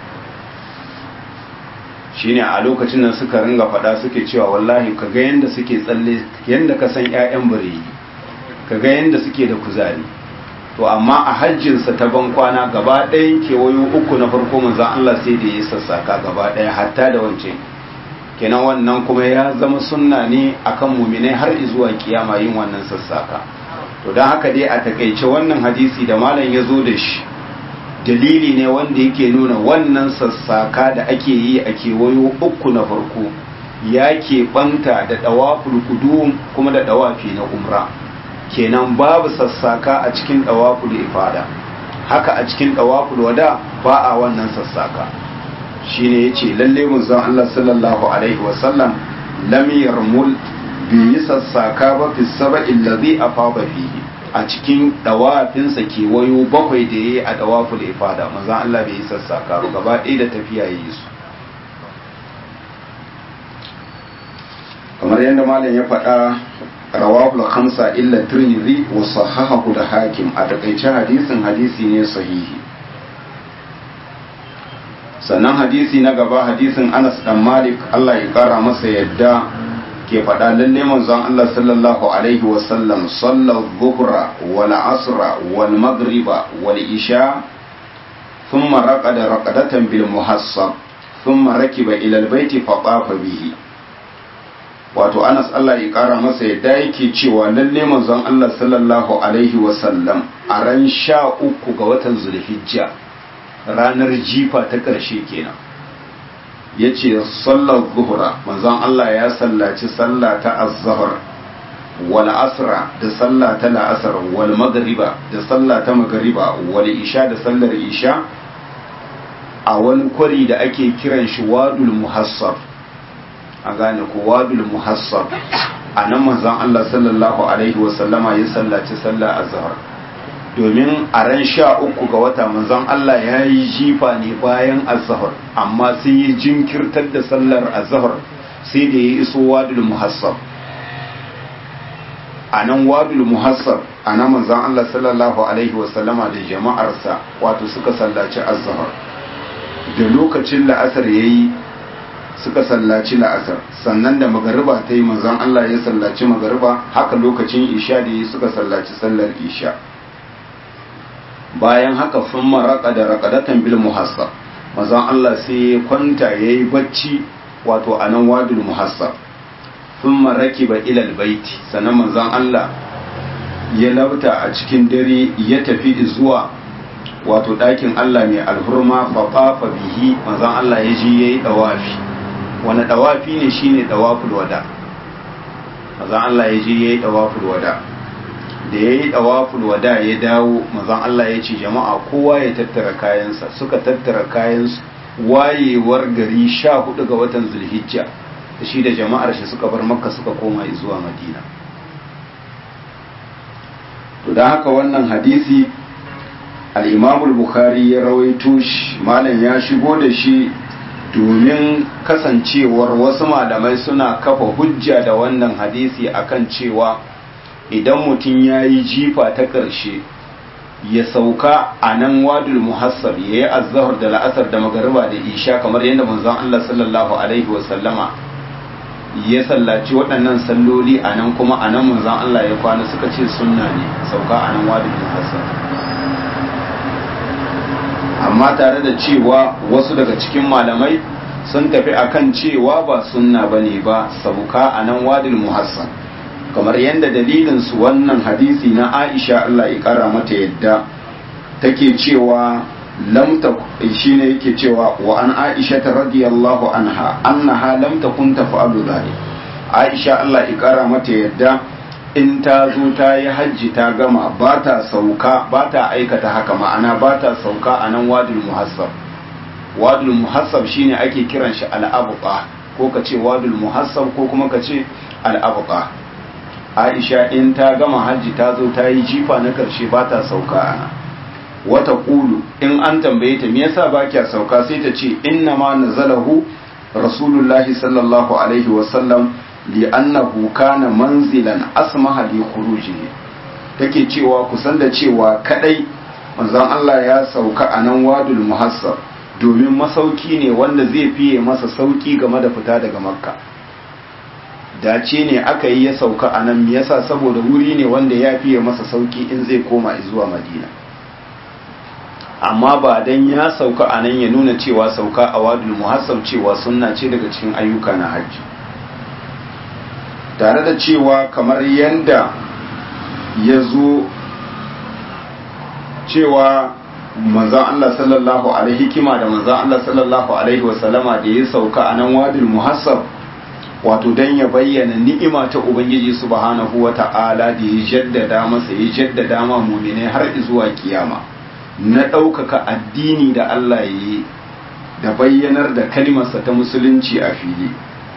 shine a lokacin nan suka ringa faɗa suke cewa wallahi ka ga yanda suke tsalle yanda ka san ƴaƴan bareyi ka ga yanda suke da kuzari to amma a hajjinsa ta ban kwana gaba ɗayan kewayo uku na farko manzon Allah sai da ya sassaka gaba ɗaya hatta da wancan kenan wannan kuma ya zama sunna ne akan muminai har zuwa kiyama yin wannan sassaka to don haka dai a takaice wannan hadisi da malam ya zo da shi dalili ne wanda yake nuna wannan sassaka da ake yi a kewayo uku na farko ya keɓanta da ɗawaful kudum kuma da ɗawafi na umra kenan babu sassaka a cikin ɗawaful ifada haka a cikin ɗawaful wada ba a wannan sassaka shine yace lalle manzon Allah sallallahu alaihi wasallam lam yarmul bi yi sassaka ba fi saba'il ladhi afada fihi a cikin dawafinsa kewayo bakwai da yayi a dawaful ifada manzon Allah bai yi sassaka ba gaba ɗaya da tafiya yi su kamar yadda malam ya faɗa rawahul khamsa illa tirmidhi wa sahahahu da hakim a takaice hadisin hadisi ne sahihi sannan hadisi na gaba hadisin Anas dan Malik Allah ya kara masa yadda ke faɗa lalle manzon Allah sallallahu alaihi wa sallam sallar dhuhra wal asra wal maghriba wal isha thumma raqada raqadatan bil muhassab thumma rakiba ila al baiti fa tafa bihi wato Anas Allah ya kara masa yadda yake cewa lalle manzon Allah sallallahu alaihi wa sallam a ran sha uku ga watan Zulhijja ranar jifa ta ƙarshe kenan ya ce sallar zuhura manzon Allah ya sallaci sallah ta azzahar wal asra da sallah ta la'asar wal magriba da sallah ta magriba wal isha da sallar isha a wani kwari da ake kiran shi wadul muhassab a gane ko wadul muhassab a nan manzon Allah sallallahu alaihi wasallama ya sallaci sallah azhar domin a ran sha uku ga wata manzon Allah ya yi jifa ne bayan azhar amma sai ya jinkirtar da sallar azhar sai da ya iso wadul muhassab a nan wadul muhassab a nan manzon Allah sallallahu alaihi wasallama da jama'arsa wato suka sallaci azhar da lokacin la'asar yayi suka sallaci la'asar sannan da magariba ta yi manzon Allah ya sallaci magariba haka lokacin isha da yi suka sallaci sallar isha bayan haka sun maraka da raƙadatan bil muhassab mazan Allah sai ya kwanta ya yi bacci wato a nan wadul muhassab sun maraki ba ilal baiti sannan mazan Allah ya labta a cikin dare ya tafi zuwa wato ɗakin Allah mai alhurma fafafa bihi mazan Allah ya ji ya yi ɗawafi wani ɗawafi ne shine ɗawaful wada mazan Allah ya ji ya yi ɗawaful wada da ya yi ɗawaful wada ya dawo mazan Allah ya ce jama'a kowa ya tattara kayansa suka tattara kayansu wayewar gari sha hudu ga watan zulhijja da shi da jama'ar shi suka bar makka suka koma zuwa madina to don haka wannan hadisi al'imamul bukhari ya rawaito shi malam ya shigo da shi domin kasancewar wasu malamai suna kafa hujja da wannan hadisi akan cewa idan mutum ya yi jifa ta ƙarshe ya sauka a nan wadul muhassab ya yi azahar da la'asar da magariba da isha kamar yadda manzon Allah sallallahu alaihi wasallama ya sallaci waɗannan salloli a nan kuma a nan manzon Allah ya kwana suka ce sunna ne sauka a nan wadul muhassab amma tare da cewa wasu daga cikin malamai sun tafi akan cewa ba sunna bane ba sauka a nan wadul muhassab kamar yadda dalilin su wannan hadisi na Aisha Allah ya kara mata yadda take cewa lam ta shine yake cewa wa an Aisha ta radiyallahu anha annaha lam takun taf'alu dhalik Aisha Allah ya kara mata yadda in ta zo ta yi hajji ta gama ba ta sauka ba ta aikata haka ma'ana ba ta sauka a nan wadul muhassab wadul muhassab shine ake kiran shi al'abuqa ko ka ce wadul muhassab ko kuma ka ce al'abuqa aisha in ta gama hajji ta zo ta yi jifa na karshe ba ta sauka ana wata kulu in an tambaye ta me yasa ba kya sauka sai ta ce inna ma nazalahu rasulullahi sallallahu alaihi wasallam li'annahu kana manzilan asmaha li khurujihi take cewa kusan da cewa kadai manzon Allah ya sauka a nan wadul muhassab domin masauki ne wanda zai fiye masa sauki game da fita daga makka dace ne aka yi ya sauka a nan yasa saboda wuri ne wanda ya fiye masa sauki in zai koma zuwa madina amma ba dan ya sauka a nan ya nuna cewa sauka a wadul muhassab cewa sunna ce daga cikin ayyuka na hajji tare da cewa kamar yanda ya zo cewa manzan Allah sallallahu alaihi hikima da manzan Allah sallallahu alaihi wasallama da ya sauka a nan wadul muhassab wato dan ya bayyana ni'ima ta ubangiji subhanahu wata'ala da ya jaddada masa ya jaddada ma mu'minai har zuwa kiyama na ɗaukaka addini da Allah ya yi da bayyanar da kalimarsa ta musulunci a fili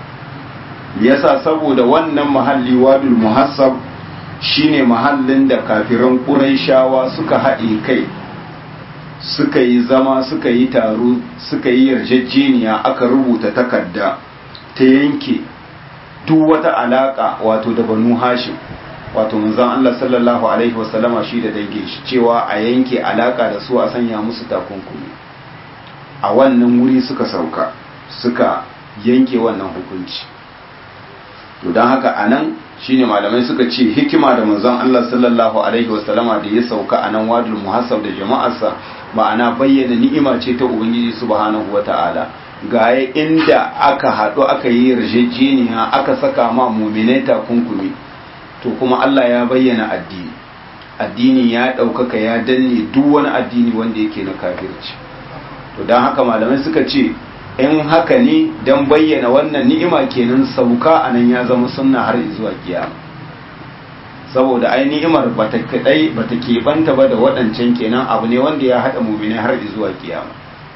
yasa saboda wannan mahalli wadul muhassab shine mahallin da kafiran ƙuraishawa suka haɗe kai suka yi zama suka yi taro suka yi yarjejeniya aka rubuta takarda ta yanke duk wata alaka wato da banu hashim wato manzon Allah sallallahu alaihi wasallama shi da dangin shi cewa a yanke alaka da su a sanya musu takunkumi a wannan wuri suka sauka suka yanke wannan hukunci to don haka anan shine malamai suka ce hikima da manzon Allah sallallahu alaihi wasallama da ya sauka a nan wadul muhassab da jama'arsa ma'ana bayyana ni'ima ce ta ubangiji subhanahu wata'ala gaya inda aka haɗu aka yi yarjejeniya aka saka ma muminai takunkumi to kuma Allah ya bayyana addini addini ya ɗaukaka ya danne duk wani addini wanda yake na kafirci to don haka malamai suka ce in haka ne don bayyana wannan ni'ima kenan sauka a nan ya zama sunna har zuwa kiyama saboda ai ni'imar bata kadai bata keɓanta ba da waɗancan kenan abu ne wanda ya haɗa muminai har zuwa kiyama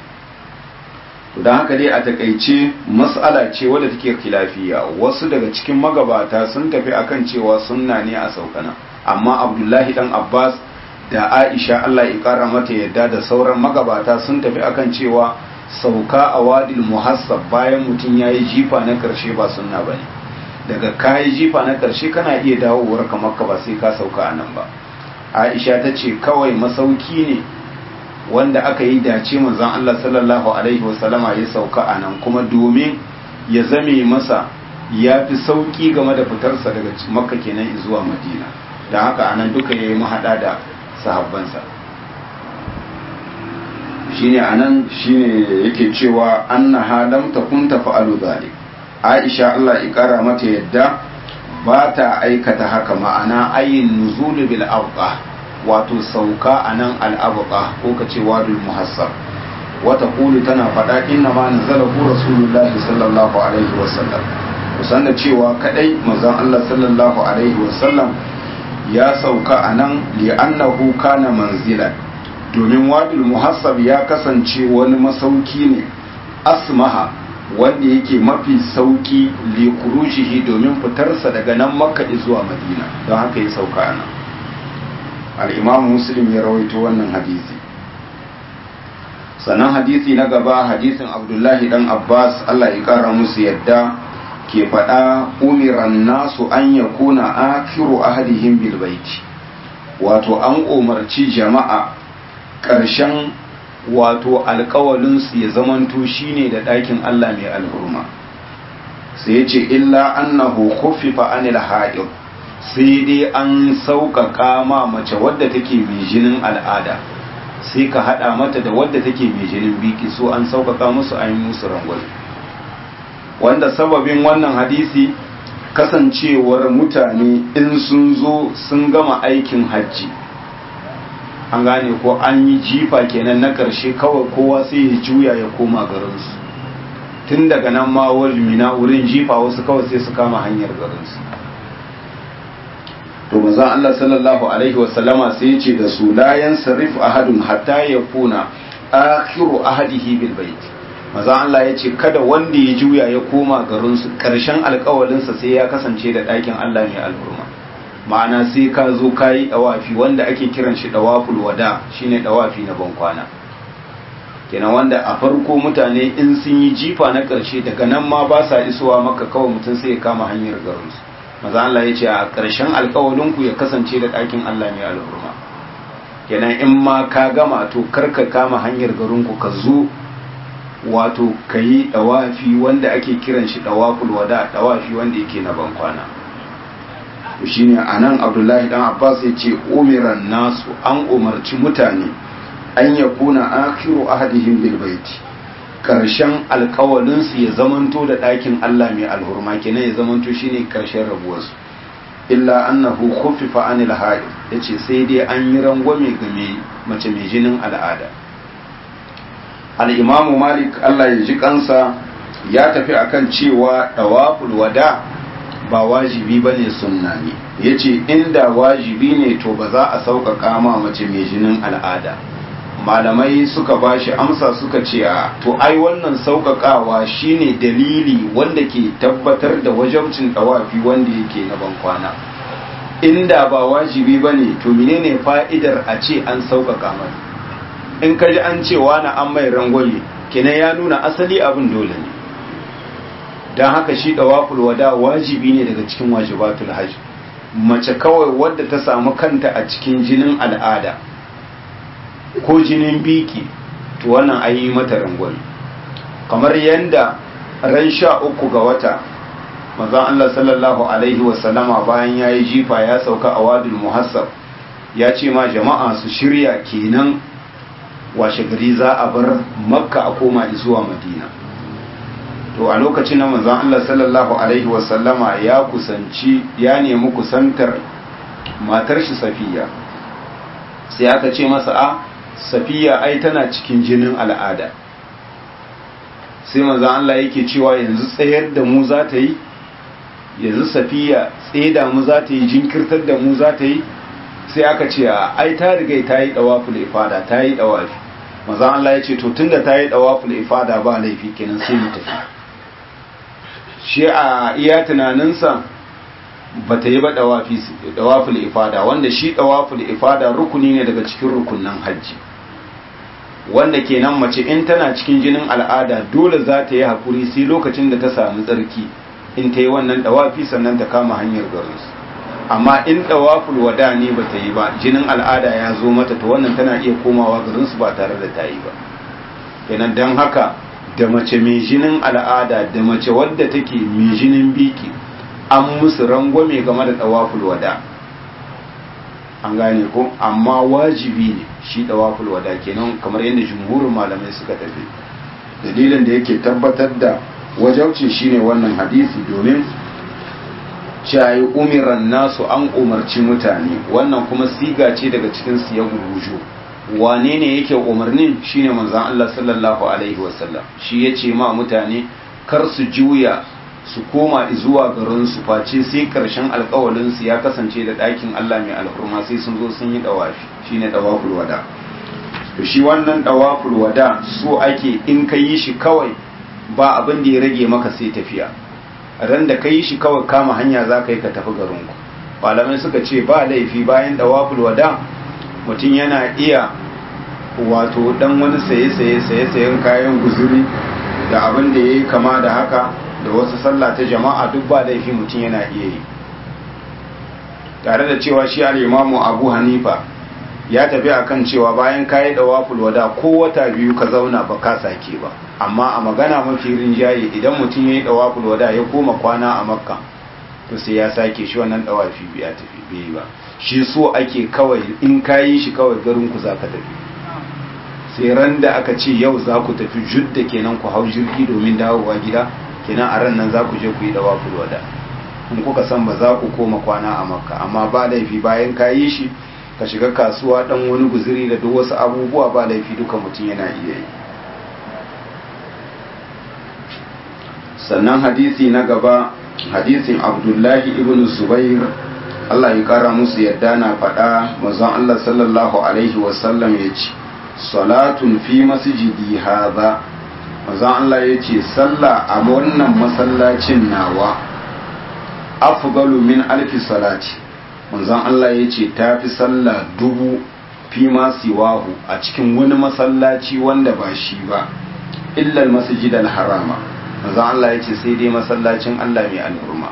to don haka dai a takaice mas'ala ce wadda take khilafiya wasu daga cikin magabata sun tafi akan cewa sunna ne a saukana amma abdullahi dan abbas da aisha allah ya kara mata yadda da sauran magabata sun tafi akan cewa sauka a wadil muhassab bayan mutum ya yi jifa na karshe ba sunna ba ne daga kayi jifa na karshe kana iya dawowar kamar ka ba sai ka sauka a nan ba aisha ta ce kawai masauki ne wanda aka yi dace manzon Allah sallallahu alaihi wasallama ya sauka a nan kuma domin ya zame masa ya fi sauki game da fitarsa daga makka kenan zuwa madina da haka anan duka ya yi mahaɗa da sahabbansa shine anan shine yake cewa annaha lam takun tafa'alu zalik Aisha Allah ya kara mata yadda ba ta aikata haka ma'ana ayin nuzulu bil awqa wato sauka a nan al'abuka ko ka ce wadul muhassab wata kulu tana faɗa inna ma nazala ku rasulullahi sallallahu alaihi wasallam kusan da cewa kadai manzon Allah sallallahu alaihi wasallam ya sauka a nan li'annahu kana manzilan domin wadul muhassab ya kasance wani masauki ne asmaha wanda yake mafi sauki li kurujihi domin fitarsa daga nan makka zuwa madina don haka ya sauka a nan al'imamu muslim ya rawaito wannan hadisi sannan hadisi na gaba hadisin abdullahi dan abbas allah ya kara musu yadda ke faɗa umiran nasu an ya kuna akiru ahadihim bil baiti wato an umarci jama'a ƙarshen wato alkawalinsu ya zamanto shine da ɗakin allah mai alhurma sai ya ce illa annahu khuffifa anil ha'id sai dai an sauƙaƙa ma mace wadda take mai jinin al'ada sai ka haɗa mata da wadda take mai jinin biki so an sauƙaƙa musu an yi musu rangwale wanda sababin wannan hadisi kasancewar mutane in sun zo sun gama aikin hajji an gane ko an yi jifa kenan na ƙarshe kawai kowa sai ya juya ya koma garinsu tun daga nan ma mina wurin jifa wasu kawai sai su kama hanyar garinsu to manzon Allah sallallahu alaihi wasallama sai ya ce da su la yansarif ahadun hatta yakuna akhiru ahadihi bil bait manzon Allah ya ce kada wanda ya juya ya koma garin su karshen alƙawalin sa sai ya kasance da ɗakin Allah ne al'urma ma'ana sai ka zo kayi dawafi wanda ake kiran shi dawaful wada shine dawafi na bankwana kenan wanda a farko mutane in sun yi jifa na ƙarshe daga nan ma ba sa isowa maka kawai mutum sai ya kama hanyar garinsu maza Allah ya ce a ƙarshen alƙawalinku ya kasance da ɗakin Allah ne al'urma kenan in ma ka gama to karka kama hanyar garinku ka zo wato ka yi ɗawafi wanda ake kiran shi ɗawaful wada ɗawafi wanda yake na bankwana shi ne a nan abdullahi dan abbas ya ce umiran nasu an umarci mutane an ya kuna akiru ahadihim bil baiti karshen alkawalinsu ya zamanto da ɗakin allah mai alhurma kenan ya zamanto shine karshen rabuwarsu illa annahu khuffifa anil haid yace sai dai an yi rangwame ga mace mai jinin al'ada al'imamu malik Allah ya ji kansa ya tafi akan cewa ɗawaful wada ba wajibi ba ne sunna ne ya ce inda wajibi ne to ba za a sauƙaƙa ma mace mai jinin al'ada malamai suka ba shi amsa suka ce a to ai wannan sauƙaƙawa shine dalili wanda ke tabbatar da wajabcin ɗawafi wanda yake na bankwana inda ba wajibi ba ne to menene fa'idar a ce an sauƙaƙa mai in ka ji an cewa na an mai rangwame kenan ya nuna asali abin dole ne don haka shi dawaful wada wajibi ne daga cikin wajibatul hajj mace kawai wadda ta samu kanta a cikin jinin al'ada ko jinin biki to wannan an yi mata rangwame kamar yadda ran sha uku ga wata mazan Allah sallallahu alaihi wasallama bayan ya yi jifa ya sauka a wadul muhassab ya ce ma jama'a su shirya kenan washe gari za a bar makka a koma zuwa madina to a lokacin na manzon Allah sallallahu alaihi wasallama ya kusanci ya nemi kusantar matar shi safiya sai aka ce masa a safiya ai tana cikin jinin al'ada sai manzon Allah yake cewa yanzu tsayar da mu za ta yi yanzu safiya tsaye da mu za ta yi jinkirtar da mu za ta yi sai aka ce ai ta riga ta yi dawaful ifada ta yi dawafi maza Allah ya ce to tunda ta yi dawaful ifada ba laifi kenan sai mu tafi shi a iya tunaninsa ba ta yi ba dawaful ifada wanda shi dawaful ifada rukuni ne daga cikin rukunan hajji wanda kenan mace in tana cikin jinin al'ada dole za ta yi hakuri sai lokacin da ta samu tsarki in ta yi wannan dawafi sannan ta kama hanyar garinsu amma in dawaful wada ne ba ta yi ba jinin al'ada ya zo mata to wannan tana iya komawa garinsu ba tare da ta yi ba kenan don haka da mace mai jinin al'ada da mace wadda take mai jinin biki an musu rangwame game da dawaful wada an gane ko amma wajibi ne shi dawaful wada kenan kamar yadda jumhurin malamai suka tafi dalilin da yake tabbatar da wajaucin shine wannan hadisi domin cayi umiran nasu an umarci mutane wannan kuma siga ce daga cikin siya gurujo wane ne yake umarnin shine manzon Allah sallallahu alaihi wasallam shi yace ma mutane kar su juya su koma zuwa garin su face sai karshen alƙawalin su ya kasance da ɗakin Allah mai alhurma sai sun zo sun yi dawafi shine dawaful wada to shi wannan dawaful wada so ake in ka yi shi kawai ba abin da ya rage maka sai tafiya ran da ka yi shi kawai kama hanya za ka yi ka tafi garinku malamai suka ce ba laifi bayan dawaful wada mutum yana iya wato dan wani saye-saye saye-sayen kayan guzuri da abin da ya yi kama da haka da wasu sallah ta jama'a duk ba laifi mutum yana iya yi tare da cewa shi al'imamu abu hanifa ya tafi akan cewa bayan kayi dawaful wada ko wata biyu ka zauna ba ka sake ba amma a magana mafi rinjaye idan mutum ya yi dawaful wada ya koma kwana a makka to sai ya sake shi wannan dawafi biya tafi bai ba shi so ake kawai in kayi shi kawai garin ku za ka tafi sai ran da aka ce yau za ku tafi judda kenan ku hau jirgi domin dawowa gida kenan a ran nan za ku je ku yi dawaful wada in kuka san ba za ku koma kwana a makka amma ba laifi bayan kayi shi ka shiga kasuwa dan wani guziri da duk wasu abubuwa ba laifi duka mutum yana iya yi sannan hadisi na gaba hadisin abdullahi ibn zubair Allah ya kara musu yadda na faɗa mazan Allah sallallahu alaihi wasallam ya ce salatun fi masjidi haza mazan Allah ya ce sallah a wannan masallacin nawa afgalu min alfi salati manzon Allah ya ce ta fi sallah dubu fi ma siwahu a cikin wani masallaci wanda ba shi ba illal masjid harama manzon Allah ya ce sai dai masallacin Allah mai al'urma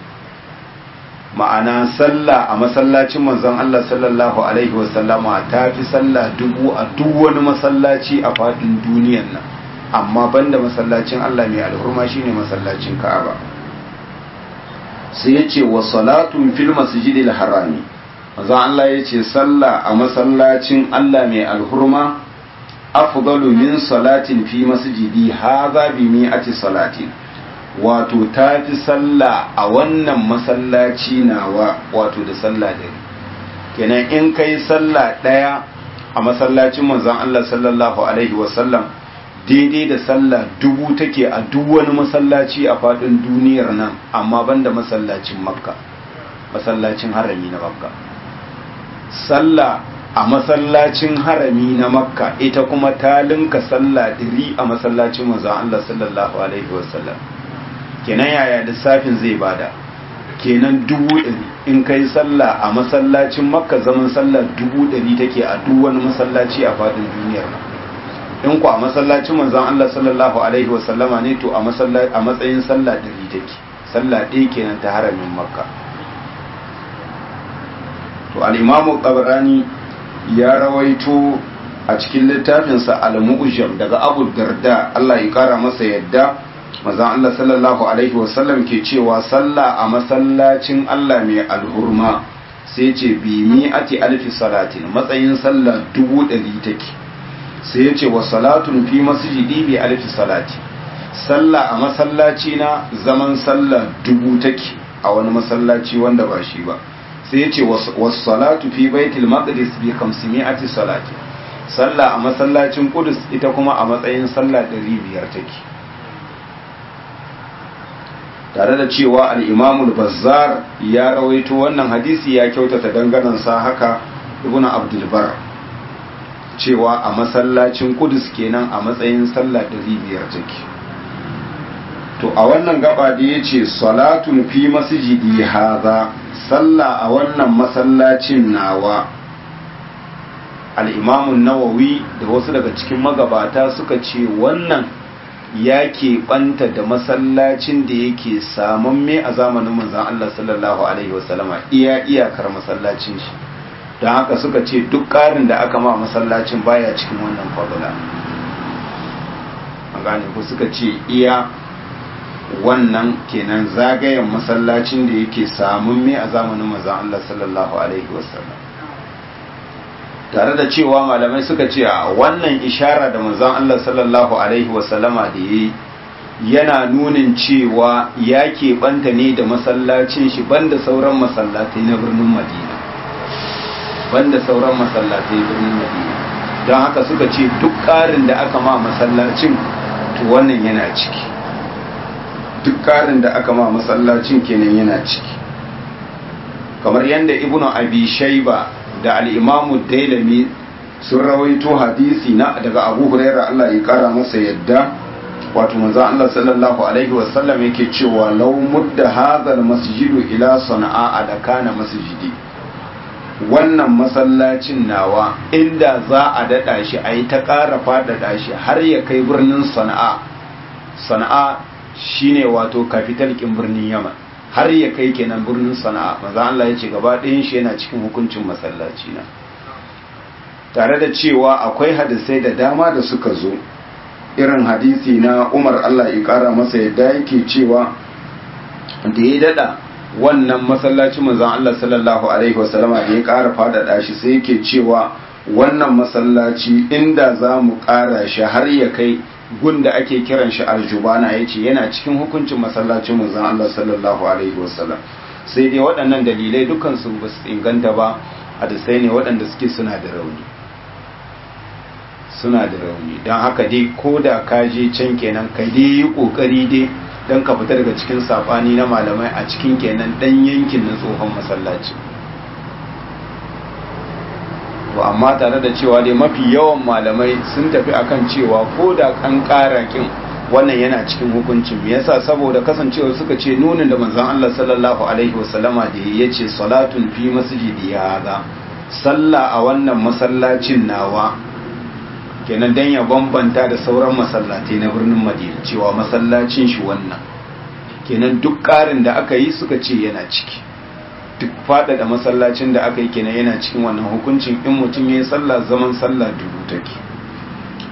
ma'ana sallah a masallacin manzon Allah sallallahu alaihi wasallama ta fi sallah dubu a duk wani masallaci a faɗin duniyan nan amma banda masallacin Allah mai alhurma shine masallacin Ka'aba sai ya ce wa salatun fil masjidil harami manzo Allah ya ce sallah a masallacin Allah mai alhurma afdalu min salatin fi masjidi hadha bi mi'ati salatin wato tafi sallah a wannan masallaci nawa wato da sallah dari kenan in kai sallah daya a masallacin manzon Allah sallallahu alaihi wasallam daidai da sallah dubu take a duk wani masallaci a faɗin duniyar nan amma banda masallacin makka masallacin harami na makka sallah a masallacin harami na makka ita kuma ta linka sallah ɗiri a masallacin manzon Allah sallallahu alaihi wasallam kenan yaya lissafin zai bada kenan dubu ɗari in kai sallah a masallacin makka zaman sallah dubu ɗari take a duk wani masallaci a faɗin duniyar nan in ku a masallacin manzon Allah sallallahu alaihi wasallama ne to a matsayin sallah ɗari take sallah ɗaya kenan ta haramin makka to al-imamu qabrani ya rawaito a cikin littafinsa al-mu'jam daga Abu Darda Allah ya kara masa yadda manzon Allah sallallahu alaihi wasallam ke cewa sallah a masallacin Allah mai alhurma sai ce bi mi'ati alfi salatin matsayin sallah dubu ɗari take sai ya ce wa salatun fi masjidi bi alfi salati sallah a masallaci na zaman sallah dubu take a wani masallaci wanda ba shi ba sai ya ce wa salatu fi baitul maqdis bi 500 salati sallah a masallacin kudus ita kuma a matsayin sallah 500 take tare da cewa al-imamul bazzar ya rawaito wannan hadisi ya kyautata danganansa haka ibnu abdul bar cewa a masallacin kudus kenan a matsayin sallah ɗari biyar take to a wannan gaba da ya ce salatun fi masjidi haza sallah a wannan masallacin nawa al'imamun nawawi da wasu daga cikin magabata suka ce wannan ya ɓanta da masallacin da yake samamme a zamanin manzan Allah sallallahu Alaihi wasallama iya iyakar masallacin shi don haka suka ce duk ƙarin da aka ma masallacin baya cikin wannan fadula an gane ku suka ce iya wannan kenan zagayen masallacin da yake samun me a zamanin mazan Allah sallallahu alaihi wasallam tare da cewa malamai suka ce a wannan ishara da mazan Allah sallallahu alaihi wasallama da yi yana nunin cewa ya keɓanta ne da masallacin shi banda sauran masallatai na birnin madina banda sauran masallatai birnin madina don haka suka ce duk ƙarin da aka ma masallacin to wannan yana ciki duk ƙarin da aka ma masallacin kenan yana ciki kamar yadda ibnu abi shaiba da al'imamu dailami sun rawaito hadisi na daga abu huraira allah ya kara masa yadda wato manzan allah sallallahu alaihi wasallam yake cewa lau mudda hadhal masjidu ila sana'a da kana masjidi wannan masallacin nawa inda za a daɗa shi a yi ta ƙara faɗaɗa shi har ya kai birnin sana'a sana'a shine wato kafital ƙin birnin yaman har ya kai kenan birnin sana'a maza Allah ya ce gaba ɗayan shi yana cikin hukuncin masallaci na tare da cewa akwai hadisai da dama da suka zo irin hadisi na umar Allah ya ƙara masa yadda yake cewa da ya daɗa wannan masallacin manzon Allah sallallahu alaihi wasallama da ya ƙara faɗaɗa shi sai yake cewa wannan masallaci inda za mu ƙara shi har ya kai gunda ake kiran shi aljubana ya ce yana cikin hukuncin masallacin manzon Allah sallallahu alaihi wasallam sai dai waɗannan dalilai dukansu ba su inganta ba hadisai ne waɗanda suke suna da rauni suna da rauni don haka dai ko da ka je can kenan ka dai yi ƙoƙari dai don ka fita daga cikin safani na malamai a cikin kenan dan yankin na tsohon masallaci to amma tare da cewa dai mafi yawan malamai sun tafi akan cewa ko da kan ƙara kin wannan yana cikin hukuncin me yasa saboda kasancewa suka ce nunin da manzon Allah sallallahu alaihi wasallama da ya ce salatun fi masjidi hada sallah a wannan masallacin nawa kenan dan ya bambanta da sauran masallatai na birnin madina cewa masallacin shi wannan kenan duk ƙarin da aka yi suka ce yana ciki duk faɗaɗa masallacin da aka yi kenan yana cikin wannan hukuncin in mutum ya yi sallah zaman sallah dubu take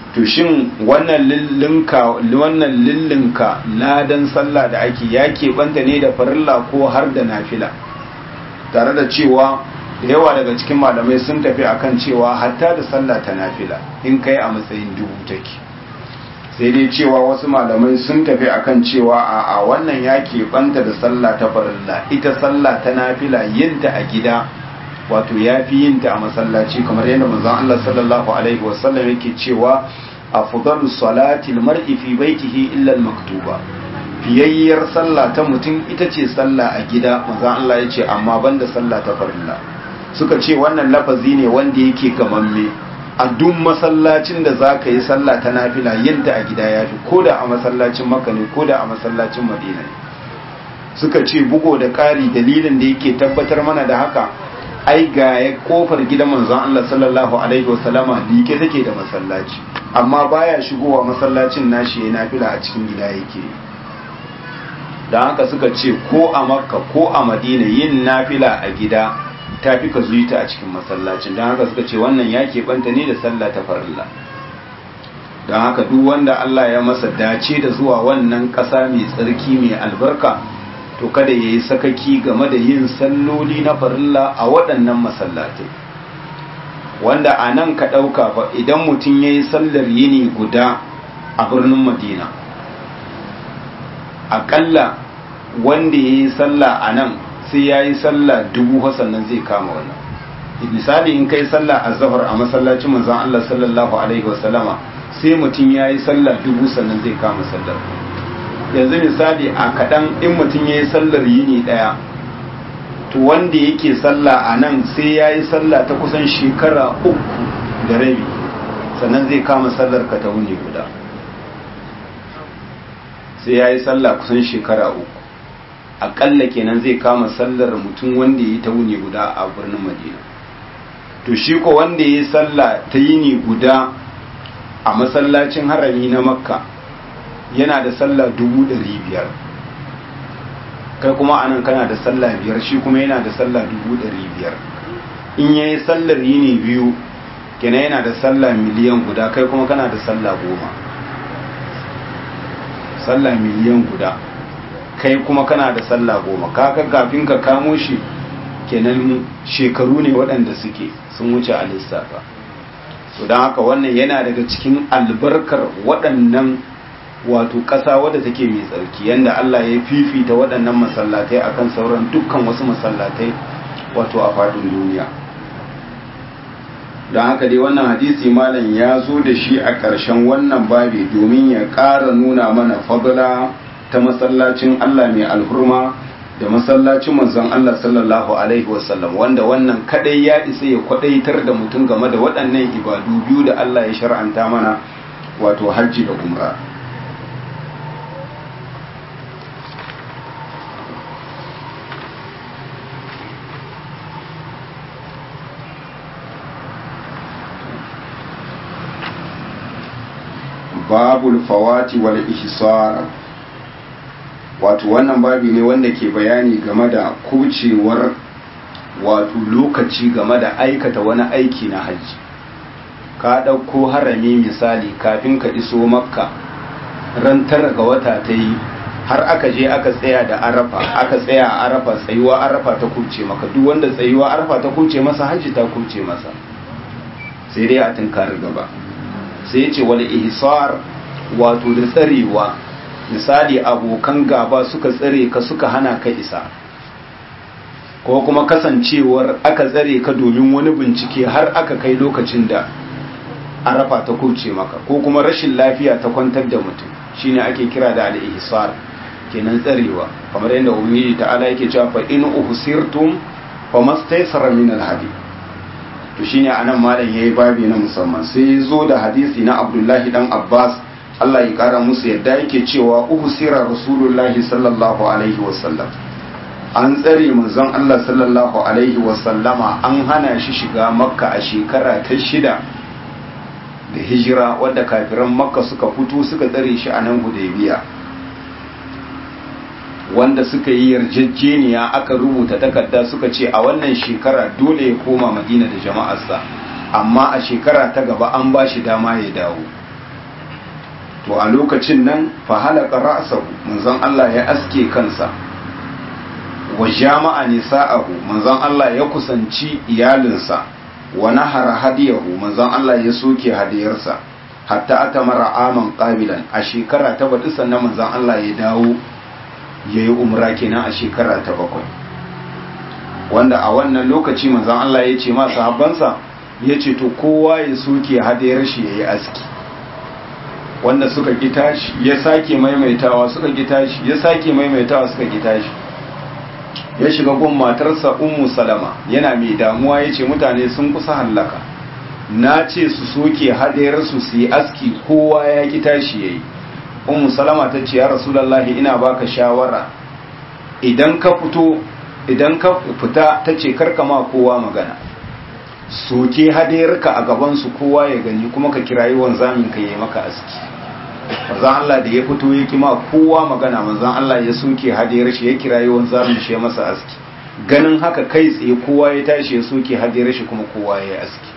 to shin wannan lillinka wannan lillinka ladan sallah da ake ya keɓanta ne da farilla ko har da nafila tare da cewa da yawa daga cikin malamai sun tafi akan cewa hatta da sallah ta nafila in kai a matsayin dubu take sai dai cewa wasu malamai sun tafi akan cewa a a wannan ya keɓanta da sallah ta farilla ita sallah ta nafila yinta a gida wato ya fi yinta a masallaci kamar yadda manzon Allah sallallahu alaihi wasallam yake cewa afdalu salati almar'i fi baitihi illa almaktuba fiyayyar sallah ta mutum ita ce sallah a gida manzon Allah ya ce amma banda sallah ta farilla suka ce wannan lafazi ne wanda yake gamamme a duk masallacin da za ka yi sallah ta nafila yinta a gida ya fi ko da a masallacin maka ne ko da a masallacin madina ne suka ce bugo da ƙari dalilin da yake tabbatar mana da haka ai ga ya kofar gidan manzon Allah sallallahu alaihi wasallama like take da masallaci amma baya shigowa masallacin nashi ya nafila a cikin gida yake don haka suka ce ko a makka ko a madina yin nafila a gida ta fi ka zuita a cikin masallacin don haka suka ce wannan ya keɓanta ne da sallah ta farilla don haka duk wanda Allah ya masa dace da zuwa wannan ƙasa mai tsarki mai albarka to kada ya yi sakaki game da yin salloli na farilla a waɗannan masallatai wanda a nan ka ɗauka ba idan mutum ya yi sallar yini guda a birnin madina aƙalla wanda ya yi sallah a nan sai ya yi sallah dubu sannan zai kama wannan misali in kai sallah a zahar a masallacin manzon Allah sallallahu alaihi wasallama sai mutum ya yi sallah dubu sannan zai kama sallar yanzu misali a kaɗan in mutum ya yi sallar yini ɗaya to wanda yake sallah a nan sai ya yi sallah ta kusan shekara uku da rabi sannan zai kama sallar ka ta wuni guda sai ya yi sallah kusan shekara uku aƙalla kenan zai kama sallar mutum wanda ya yi ta wuni guda a birnin madina to shi ko wanda ya yi sallah ta yini guda a masallacin harami na makka yana da sallah dubu ɗari biyar kai kuma anan kana da sallah biyar shi kuma yana da sallah dubu ɗari biyar in ya yi sallar yini biyu kenan yana da sallah miliyan guda kai kuma kana da sallah goma sallah miliyan guda kai kuma kana da sallah goma kaka kafin ka kamo shi kenan shekaru ne waɗanda suke sun wuce a lissafa to don haka wannan yana daga cikin albarkar waɗannan wato ƙasa wadda take mai tsarki yanda Allah ya fifita waɗannan masallatai akan sauran dukkan wasu masallatai wato a faɗin duniya don haka dai wannan hadisi malam ya zo da shi a ƙarshen wannan babi domin ya ƙara nuna mana fadla ta masallacin Allah mai alhurma da masallacin manzon Allah sallallahu alaihi wasallam wanda wannan kadai ya isa ya kwadaitar da mutum game da waɗannan ibadu biyu da Allah ya shar'anta mana wato hajji da umra babul fawati wal ihsar wato wannan babi ne wanda ke bayani game da kucewar wato lokaci game da aikata wani aiki na hajji ka ɗauko harami misali kafin ka iso makka ran tara ga wata ta yi har aka je aka tsaya da arafa aka tsaya a arafa tsayuwa arafa ta kuce maka duk wanda tsayuwa arafa ta kuce masa hajji ta kuce masa sai dai a tunkar gaba sai ce wal ihsar wato da tsarewa misali abokan gaba suka tsare ka suka hana ka isa ko kuma kasancewar aka tsare ka domin wani bincike har aka kai lokacin da arafa ta kuce maka ko kuma rashin lafiya ta kwantar da mutum shine ake kira da al-ihsar kenan tsarewa kamar yadda ubangiji ta'ala yake cewa fa in uhsirtum famastaysara min al-hadi to shine anan malam yayi babi na musamman sai zo da hadisi na Abdullahi dan Abbas Allah ya kara musu yadda yake cewa uhsira rasulullahi sallallahu alaihi wasallam an tsare manzon Allah sallallahu alaihi wasallama an hana shi shiga makka a shekara ta shida da hijira wadda kafiran makka suka fito suka tsare shi a nan hudaybiya wanda suka yi yarjejeniya aka rubuta takarda suka ce a wannan shekara dole ya koma madina da jama'arsa amma a shekara ta gaba an ba shi dama ya dawo to a lokacin nan fa halaka ra'sahu manzon Allah ya aske kansa wa jama'a nisa'ahu manzon Allah ya kusanci iyalinsa wa nahara hadiyahu manzon Allah ya soke hadiyarsa hatta atamara aman qabilan a shekara ta baɗi sannan manzon Allah ya dawo yayi umra kenan a shekara ta bakwai wanda a wannan lokaci manzon Allah ya ce ma sahabbansa ya ce to kowa ya soke hadiyar shi yayi aski wanda suka ki tashi ya sake maimaitawa suka ki tashi ya sake maimaitawa suka ki tashi ya shiga gun matarsa ummu salama yana mai damuwa ya ce mutane sun kusa hallaka na ce su soke hadayarsu su yi aski kowa ya ki tashi ya yi ummu salama ta ce ya rasulallahi ina baka shawara idan ka fito idan ka fita ta ce karkama kowa magana soke hadayarka a gabansu kowa ya gani kuma ka kirayi wanzamin ka yi maka aski manzan Allah da ya fito ya kima kowa magana manzan Allah ya soke hadiyar shi ya kira yawan zamin shi ya masa aski ganin haka kai tsaye kowa ya tashi ya soke hadiyar shi kuma kowa ya aski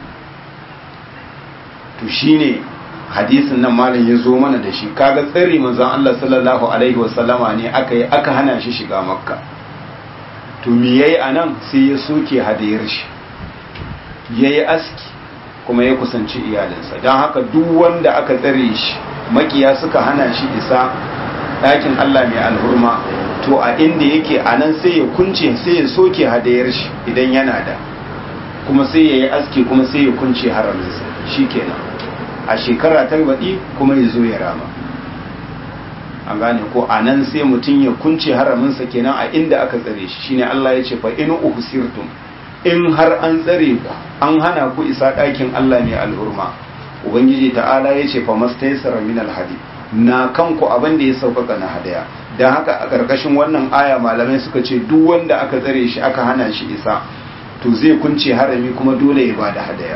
to shine hadisin nan malam ya zo mana da shi kaga tsari manzan Allah sallallahu alaihi wasallama ne aka yi aka hana shi shiga makka to me yayi anan sai ya soke hadiyar shi yayi aski kuma ya kusanci iyalinsa don haka duk wanda aka tsare shi makiya suka hana shi isa ɗakin Allah mai alhurma to a inda yake a nan sai ya kunce sai ya soke hadayar shi idan yana da kuma sai ya yi aski kuma sai ya kunce haraminsa shi kenan a shekara ta baɗi kuma ya zo ya rama an gane ko a nan sai mutum ya kunce haraminsa kenan a inda aka tsare shi shine Allah ya ce fa in uhsirtum in har an tsare ku an hana ku isa ɗakin Allah mai alhurma ubangiji ta'ala ya ce fa mastaysara min alhadi na kanku abin da ya sauƙaƙa na hadaya don haka a ƙarƙashin wannan aya malamai suka ce duk wanda aka tsare shi aka hana shi isa to zai kunce harami kuma dole ya bada hadaya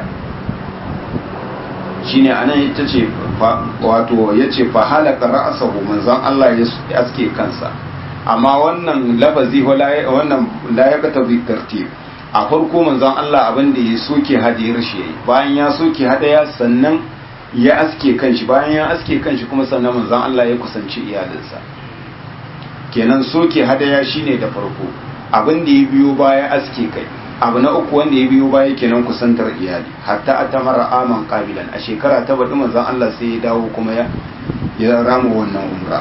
shine anan ita ce wato ya ce fa halaka ra'asahu manzon Allah ya aske kansa amma wannan lafazi wannan la ya kata tartib a farko manzon Allah abin da ya soke hadiyar shi yayi bayan ya soke hadaya sannan ya aske kanshi bayan ya aske kanshi kuma sannan manzon Allah ya kusanci iyalinsa kenan soke hadaya shine da farko abin da ya biyo baya aske kai abu na uku wanda ya biyo baya kenan kusantar iyali hatta atamara aman qabilan a shekara ta baɗi manzon Allah sai ya dawo kuma ya ya rama wannan umra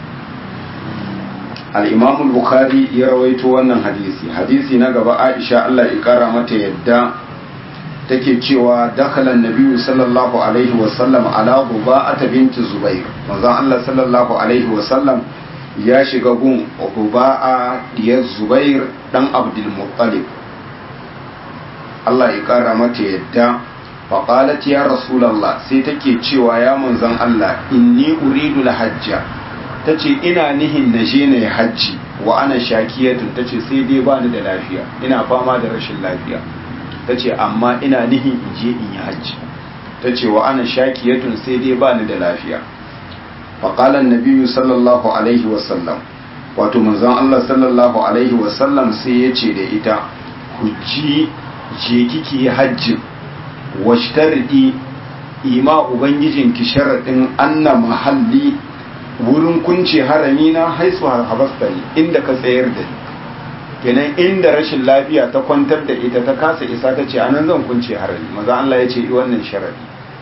al-imam al-bukhari ya rawaito wannan hadisi hadisi na gaba Aisha Allah ya kara mata yadda take cewa dakhala an-nabi sallallahu alaihi wa sallam ala Ruba'ata binti Zubair manzon Allah sallallahu alaihi wa sallam ya shiga gun Ruba'a diyar Zubair dan Abdul Muttalib Allah ya kara mata yadda faƙalat ya rasulallah sai take cewa ya manzan Allah inni uridu hajja ta ce ina nihin na je na hajji wa ana shakiyatun ta ce sai dai bani da lafiya ina fama da rashin lafiya ta ce amma ina nihin in je in yi hajji ta ce wa ana shakiyatun sai dai bani da lafiya faƙalan nabiyu sallallahu alaihi wasallam wato manzan Allah sallallahu alaihi wasallam sai ya ce da ita hujji je kiki hajjin washtardi ima ubangijinki sharaɗin anna mahalli wurin kunce harami na haisu habastani inda ka tsayar da ni kenan inda rashin lafiya ta kwantar da ita ta kasa isa ta ce anan zan kunce harami maza Allah ya ce wannan sharaɗi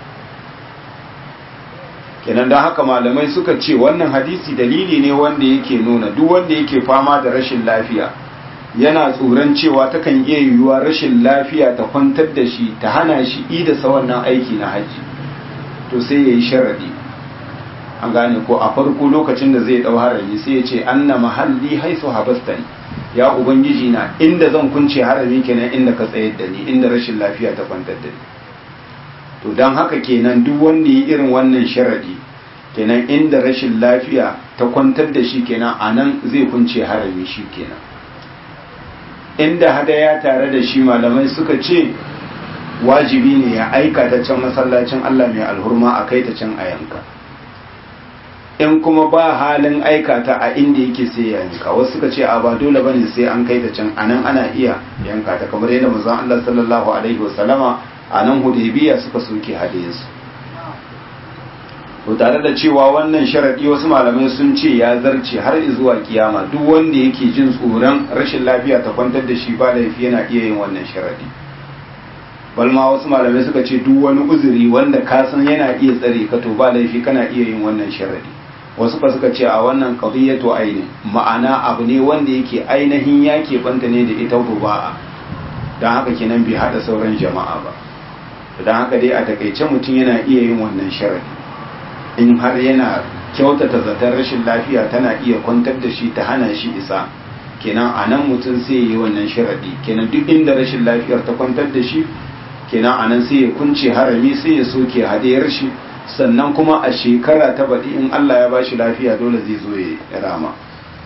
kenan don haka malamai suka ce wannan hadisi dalili ne wanda yake nuna duk wanda yake fama da rashin lafiya yana tsoron cewa takan iya yiwuwa rashin lafiya ta kwantar da shi ta hana shi idasa wannan aiki na haji to sai ya yi sharadi an gane ko a farko lokacin da zai dau harami sai ya ce anna mahalli haisu habastani ya ubangiji na inda zan kunce harami kenan inda ka tsayar da ni inda rashin lafiya ta kwantar da ni to don haka kenan duk wanda ya irin wannan sharadi kenan inda rashin lafiya ta kwantar da shi kenan anan zai kunce harami shi kenan inda hadaya tare da shi malamai suka ce wajibi ne ya aika ta can masallacin Allah mai alhurma a kai ta can a yanka in kuma ba halin aika ta a inda yake sai ya yanka wasu suka ce a ba dole bane sai an kai ta can anan ana iya yanka ta kamar yadda manzon Allah sallallahu alaihi wasallama a nan hudaybiya suka soke hadayinsu to tare da cewa wannan sharadi wasu malamai sun ce ya zarce har zuwa kiyama duk wanda yake jin tsoron rashin lafiya ta kwantar da shi ba laifi yana iya yin wannan sharadi balma wasu malamai suka ce duk wani uzuri wanda ka san yana iya tsare ka to ba laifi kana iya yin wannan sharadi wasu ka suka ce a wannan qadiyatu aini ma'ana abu ne wanda yake ainihin ya banta ne da ita ruba'a dan haka kenan bai hada sauran jama'a ba dan haka dai a takaice mutum yana iya yin wannan sharadi in har yana kyautata zaton rashin lafiya tana iya kwantar da shi ta hana shi isa kenan a nan mutum sai yi wannan sharadi kenan duk inda rashin lafiyar ta kwantar da shi kenan a nan sai ya kunce harami sai ya soke hadayar shi sannan kuma a shekara ta baɗi in Allah ya bashi lafiya dole zai zo ya rama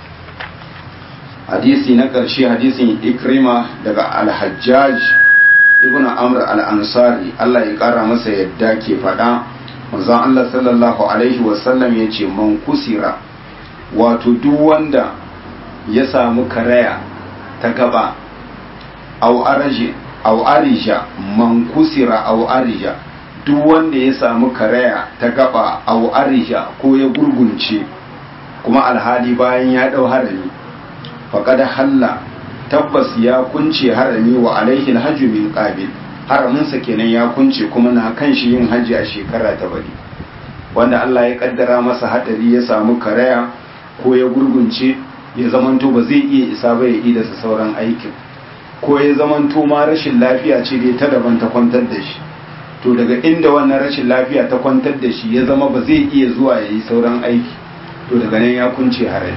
hadisi na ƙarshe hadisin ikrima daga alhajjaj ibn amr al-ansari Allah ya ƙara masa yadda ke faɗa manzon Allah sallallahu alaihi wasallam ya ce man kusira wato duk wanda ya samu karaya ta gaba au araje au arija man kusira au arija duk wanda ya samu karaya ta gaba au arija ko ya gurgunce kuma alhali bayan ya dau harami faqad halla tabbas ya kunce harami wa alaihi alhajju min qabil haraminsa kenan ya kunce kuma na kan shi yin hajji a shekara ta bari wanda Allah ya kaddara masa hadari ya samu karaya ko ya gurgunce ya zamanto ba zai iya isa ba ya yi da sauran aikin ko ya zamanto ma rashin lafiya ce dai ta daban ta kwantar da shi to daga inda wannan rashin lafiya ta kwantar da shi ya zama ba zai iya zuwa ya yi sauran aiki to daga nan ya kunce harai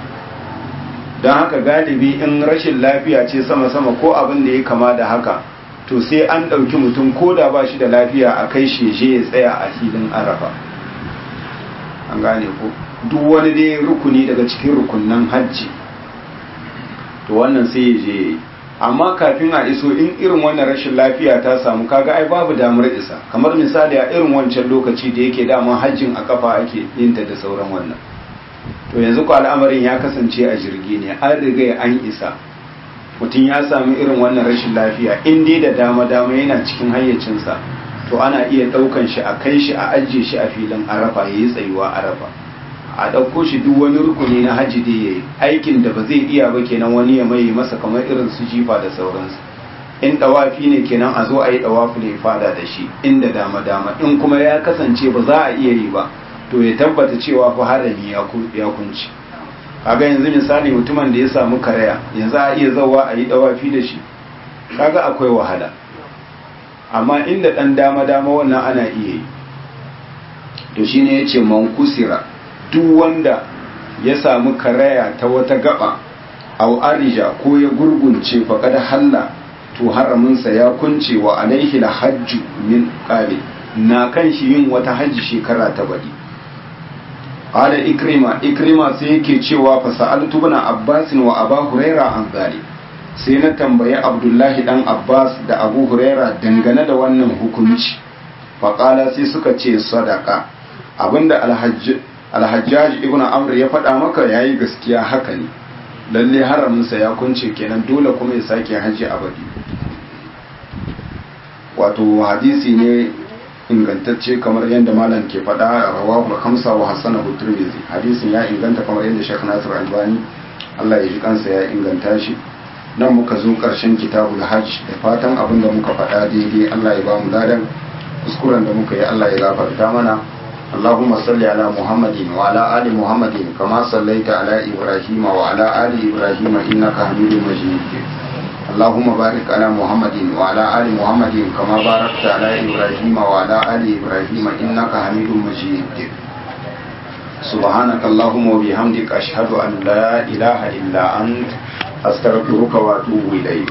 don haka galibi in rashin lafiya ce sama-sama ko abin da ya kama da haka to sai an ɗauki mutum ko da ba shi da lafiya a kai sheshe ya tsaya a filin arafa an gane ko duk wani dai rukuni daga cikin rukunan hajji to wannan sai ya je amma kafin a iso in irin wannan rashin lafiya ta samu kaga ai babu damar isa kamar misali a irin wancan lokaci da yake dama hajjin a kafa ake yinta da sauran wannan to yanzu ko al'amarin ya kasance a jirgi ne an riga an isa mutum ya sami irin wannan rashin lafiya in dai da dama dama yana cikin hayyacinsa to ana iya ɗaukan shi a kai shi a ajiye shi a filin arafa ya yi tsayuwa arafa a ɗauko shi duk wani rukuni na hajji da ya yi aikin da ba zai iya ba kenan wani ya mai masa kamar irin su jifa da sauransu in ɗawafi ne kenan a zo a yi ɗawafi ne fada da shi inda dama dama in kuma ya kasance ba za a iya yi ba to ya tabbata cewa fa harami ya kunci kaga yanzu misali mutumin da ya samu karaya yanzu a iya zawa a yi ɗawafi da shi kaga akwai wahala amma inda ɗan dama dama wannan ana iya yi to shine ya ce man kusira duk wanda ya samu karaya ta wata gaba au arija ko ya gurgunce faqad halla to haraminsa ya kunce wa alaihi hajju min qabil na kan shi yin wata hajji shekara ta bari qala ikrima ikrima sai yake cewa fa sa'altu ibn abbas wa aba huraira an zali sai na tambayi abdullahi dan abbas da abu huraira dangane da wannan hukunci fa qala sai suka ce sadaka abinda alhajj alhajjaj ibn amr ya faɗa maka yayi gaskiya haka ne lalle haraminsa ya kunce kenan dole kuma ya sake haji abadi wato hadisi ne ingantacce kamar yadda malam ke faɗa rawahu khamsa wa hasanahu tirmidhi hadisin ya inganta kamar yadda Sheikh Nasir Albani Allah ya ji kansa ya inganta shi nan muka zo ƙarshen kitabul hajj da fatan abin da muka faɗa daidai Allah ya ba mu ladan kuskuren da muka yi Allah ya gafarta mana اللهم صل على محمد وعلى آل محمد كما صليت على إبراهيم وعلى آل إبراهيم إنك حميد مجيد اللهم بارك على محمد وعلى آل محمد كما باركت على إبراهيم وعلى آل إبراهيم إنك حميد مجيد سبحانك اللهم وبحمدك أشهد أن لا إله إلا أنت أستغفرك وأتوب إليك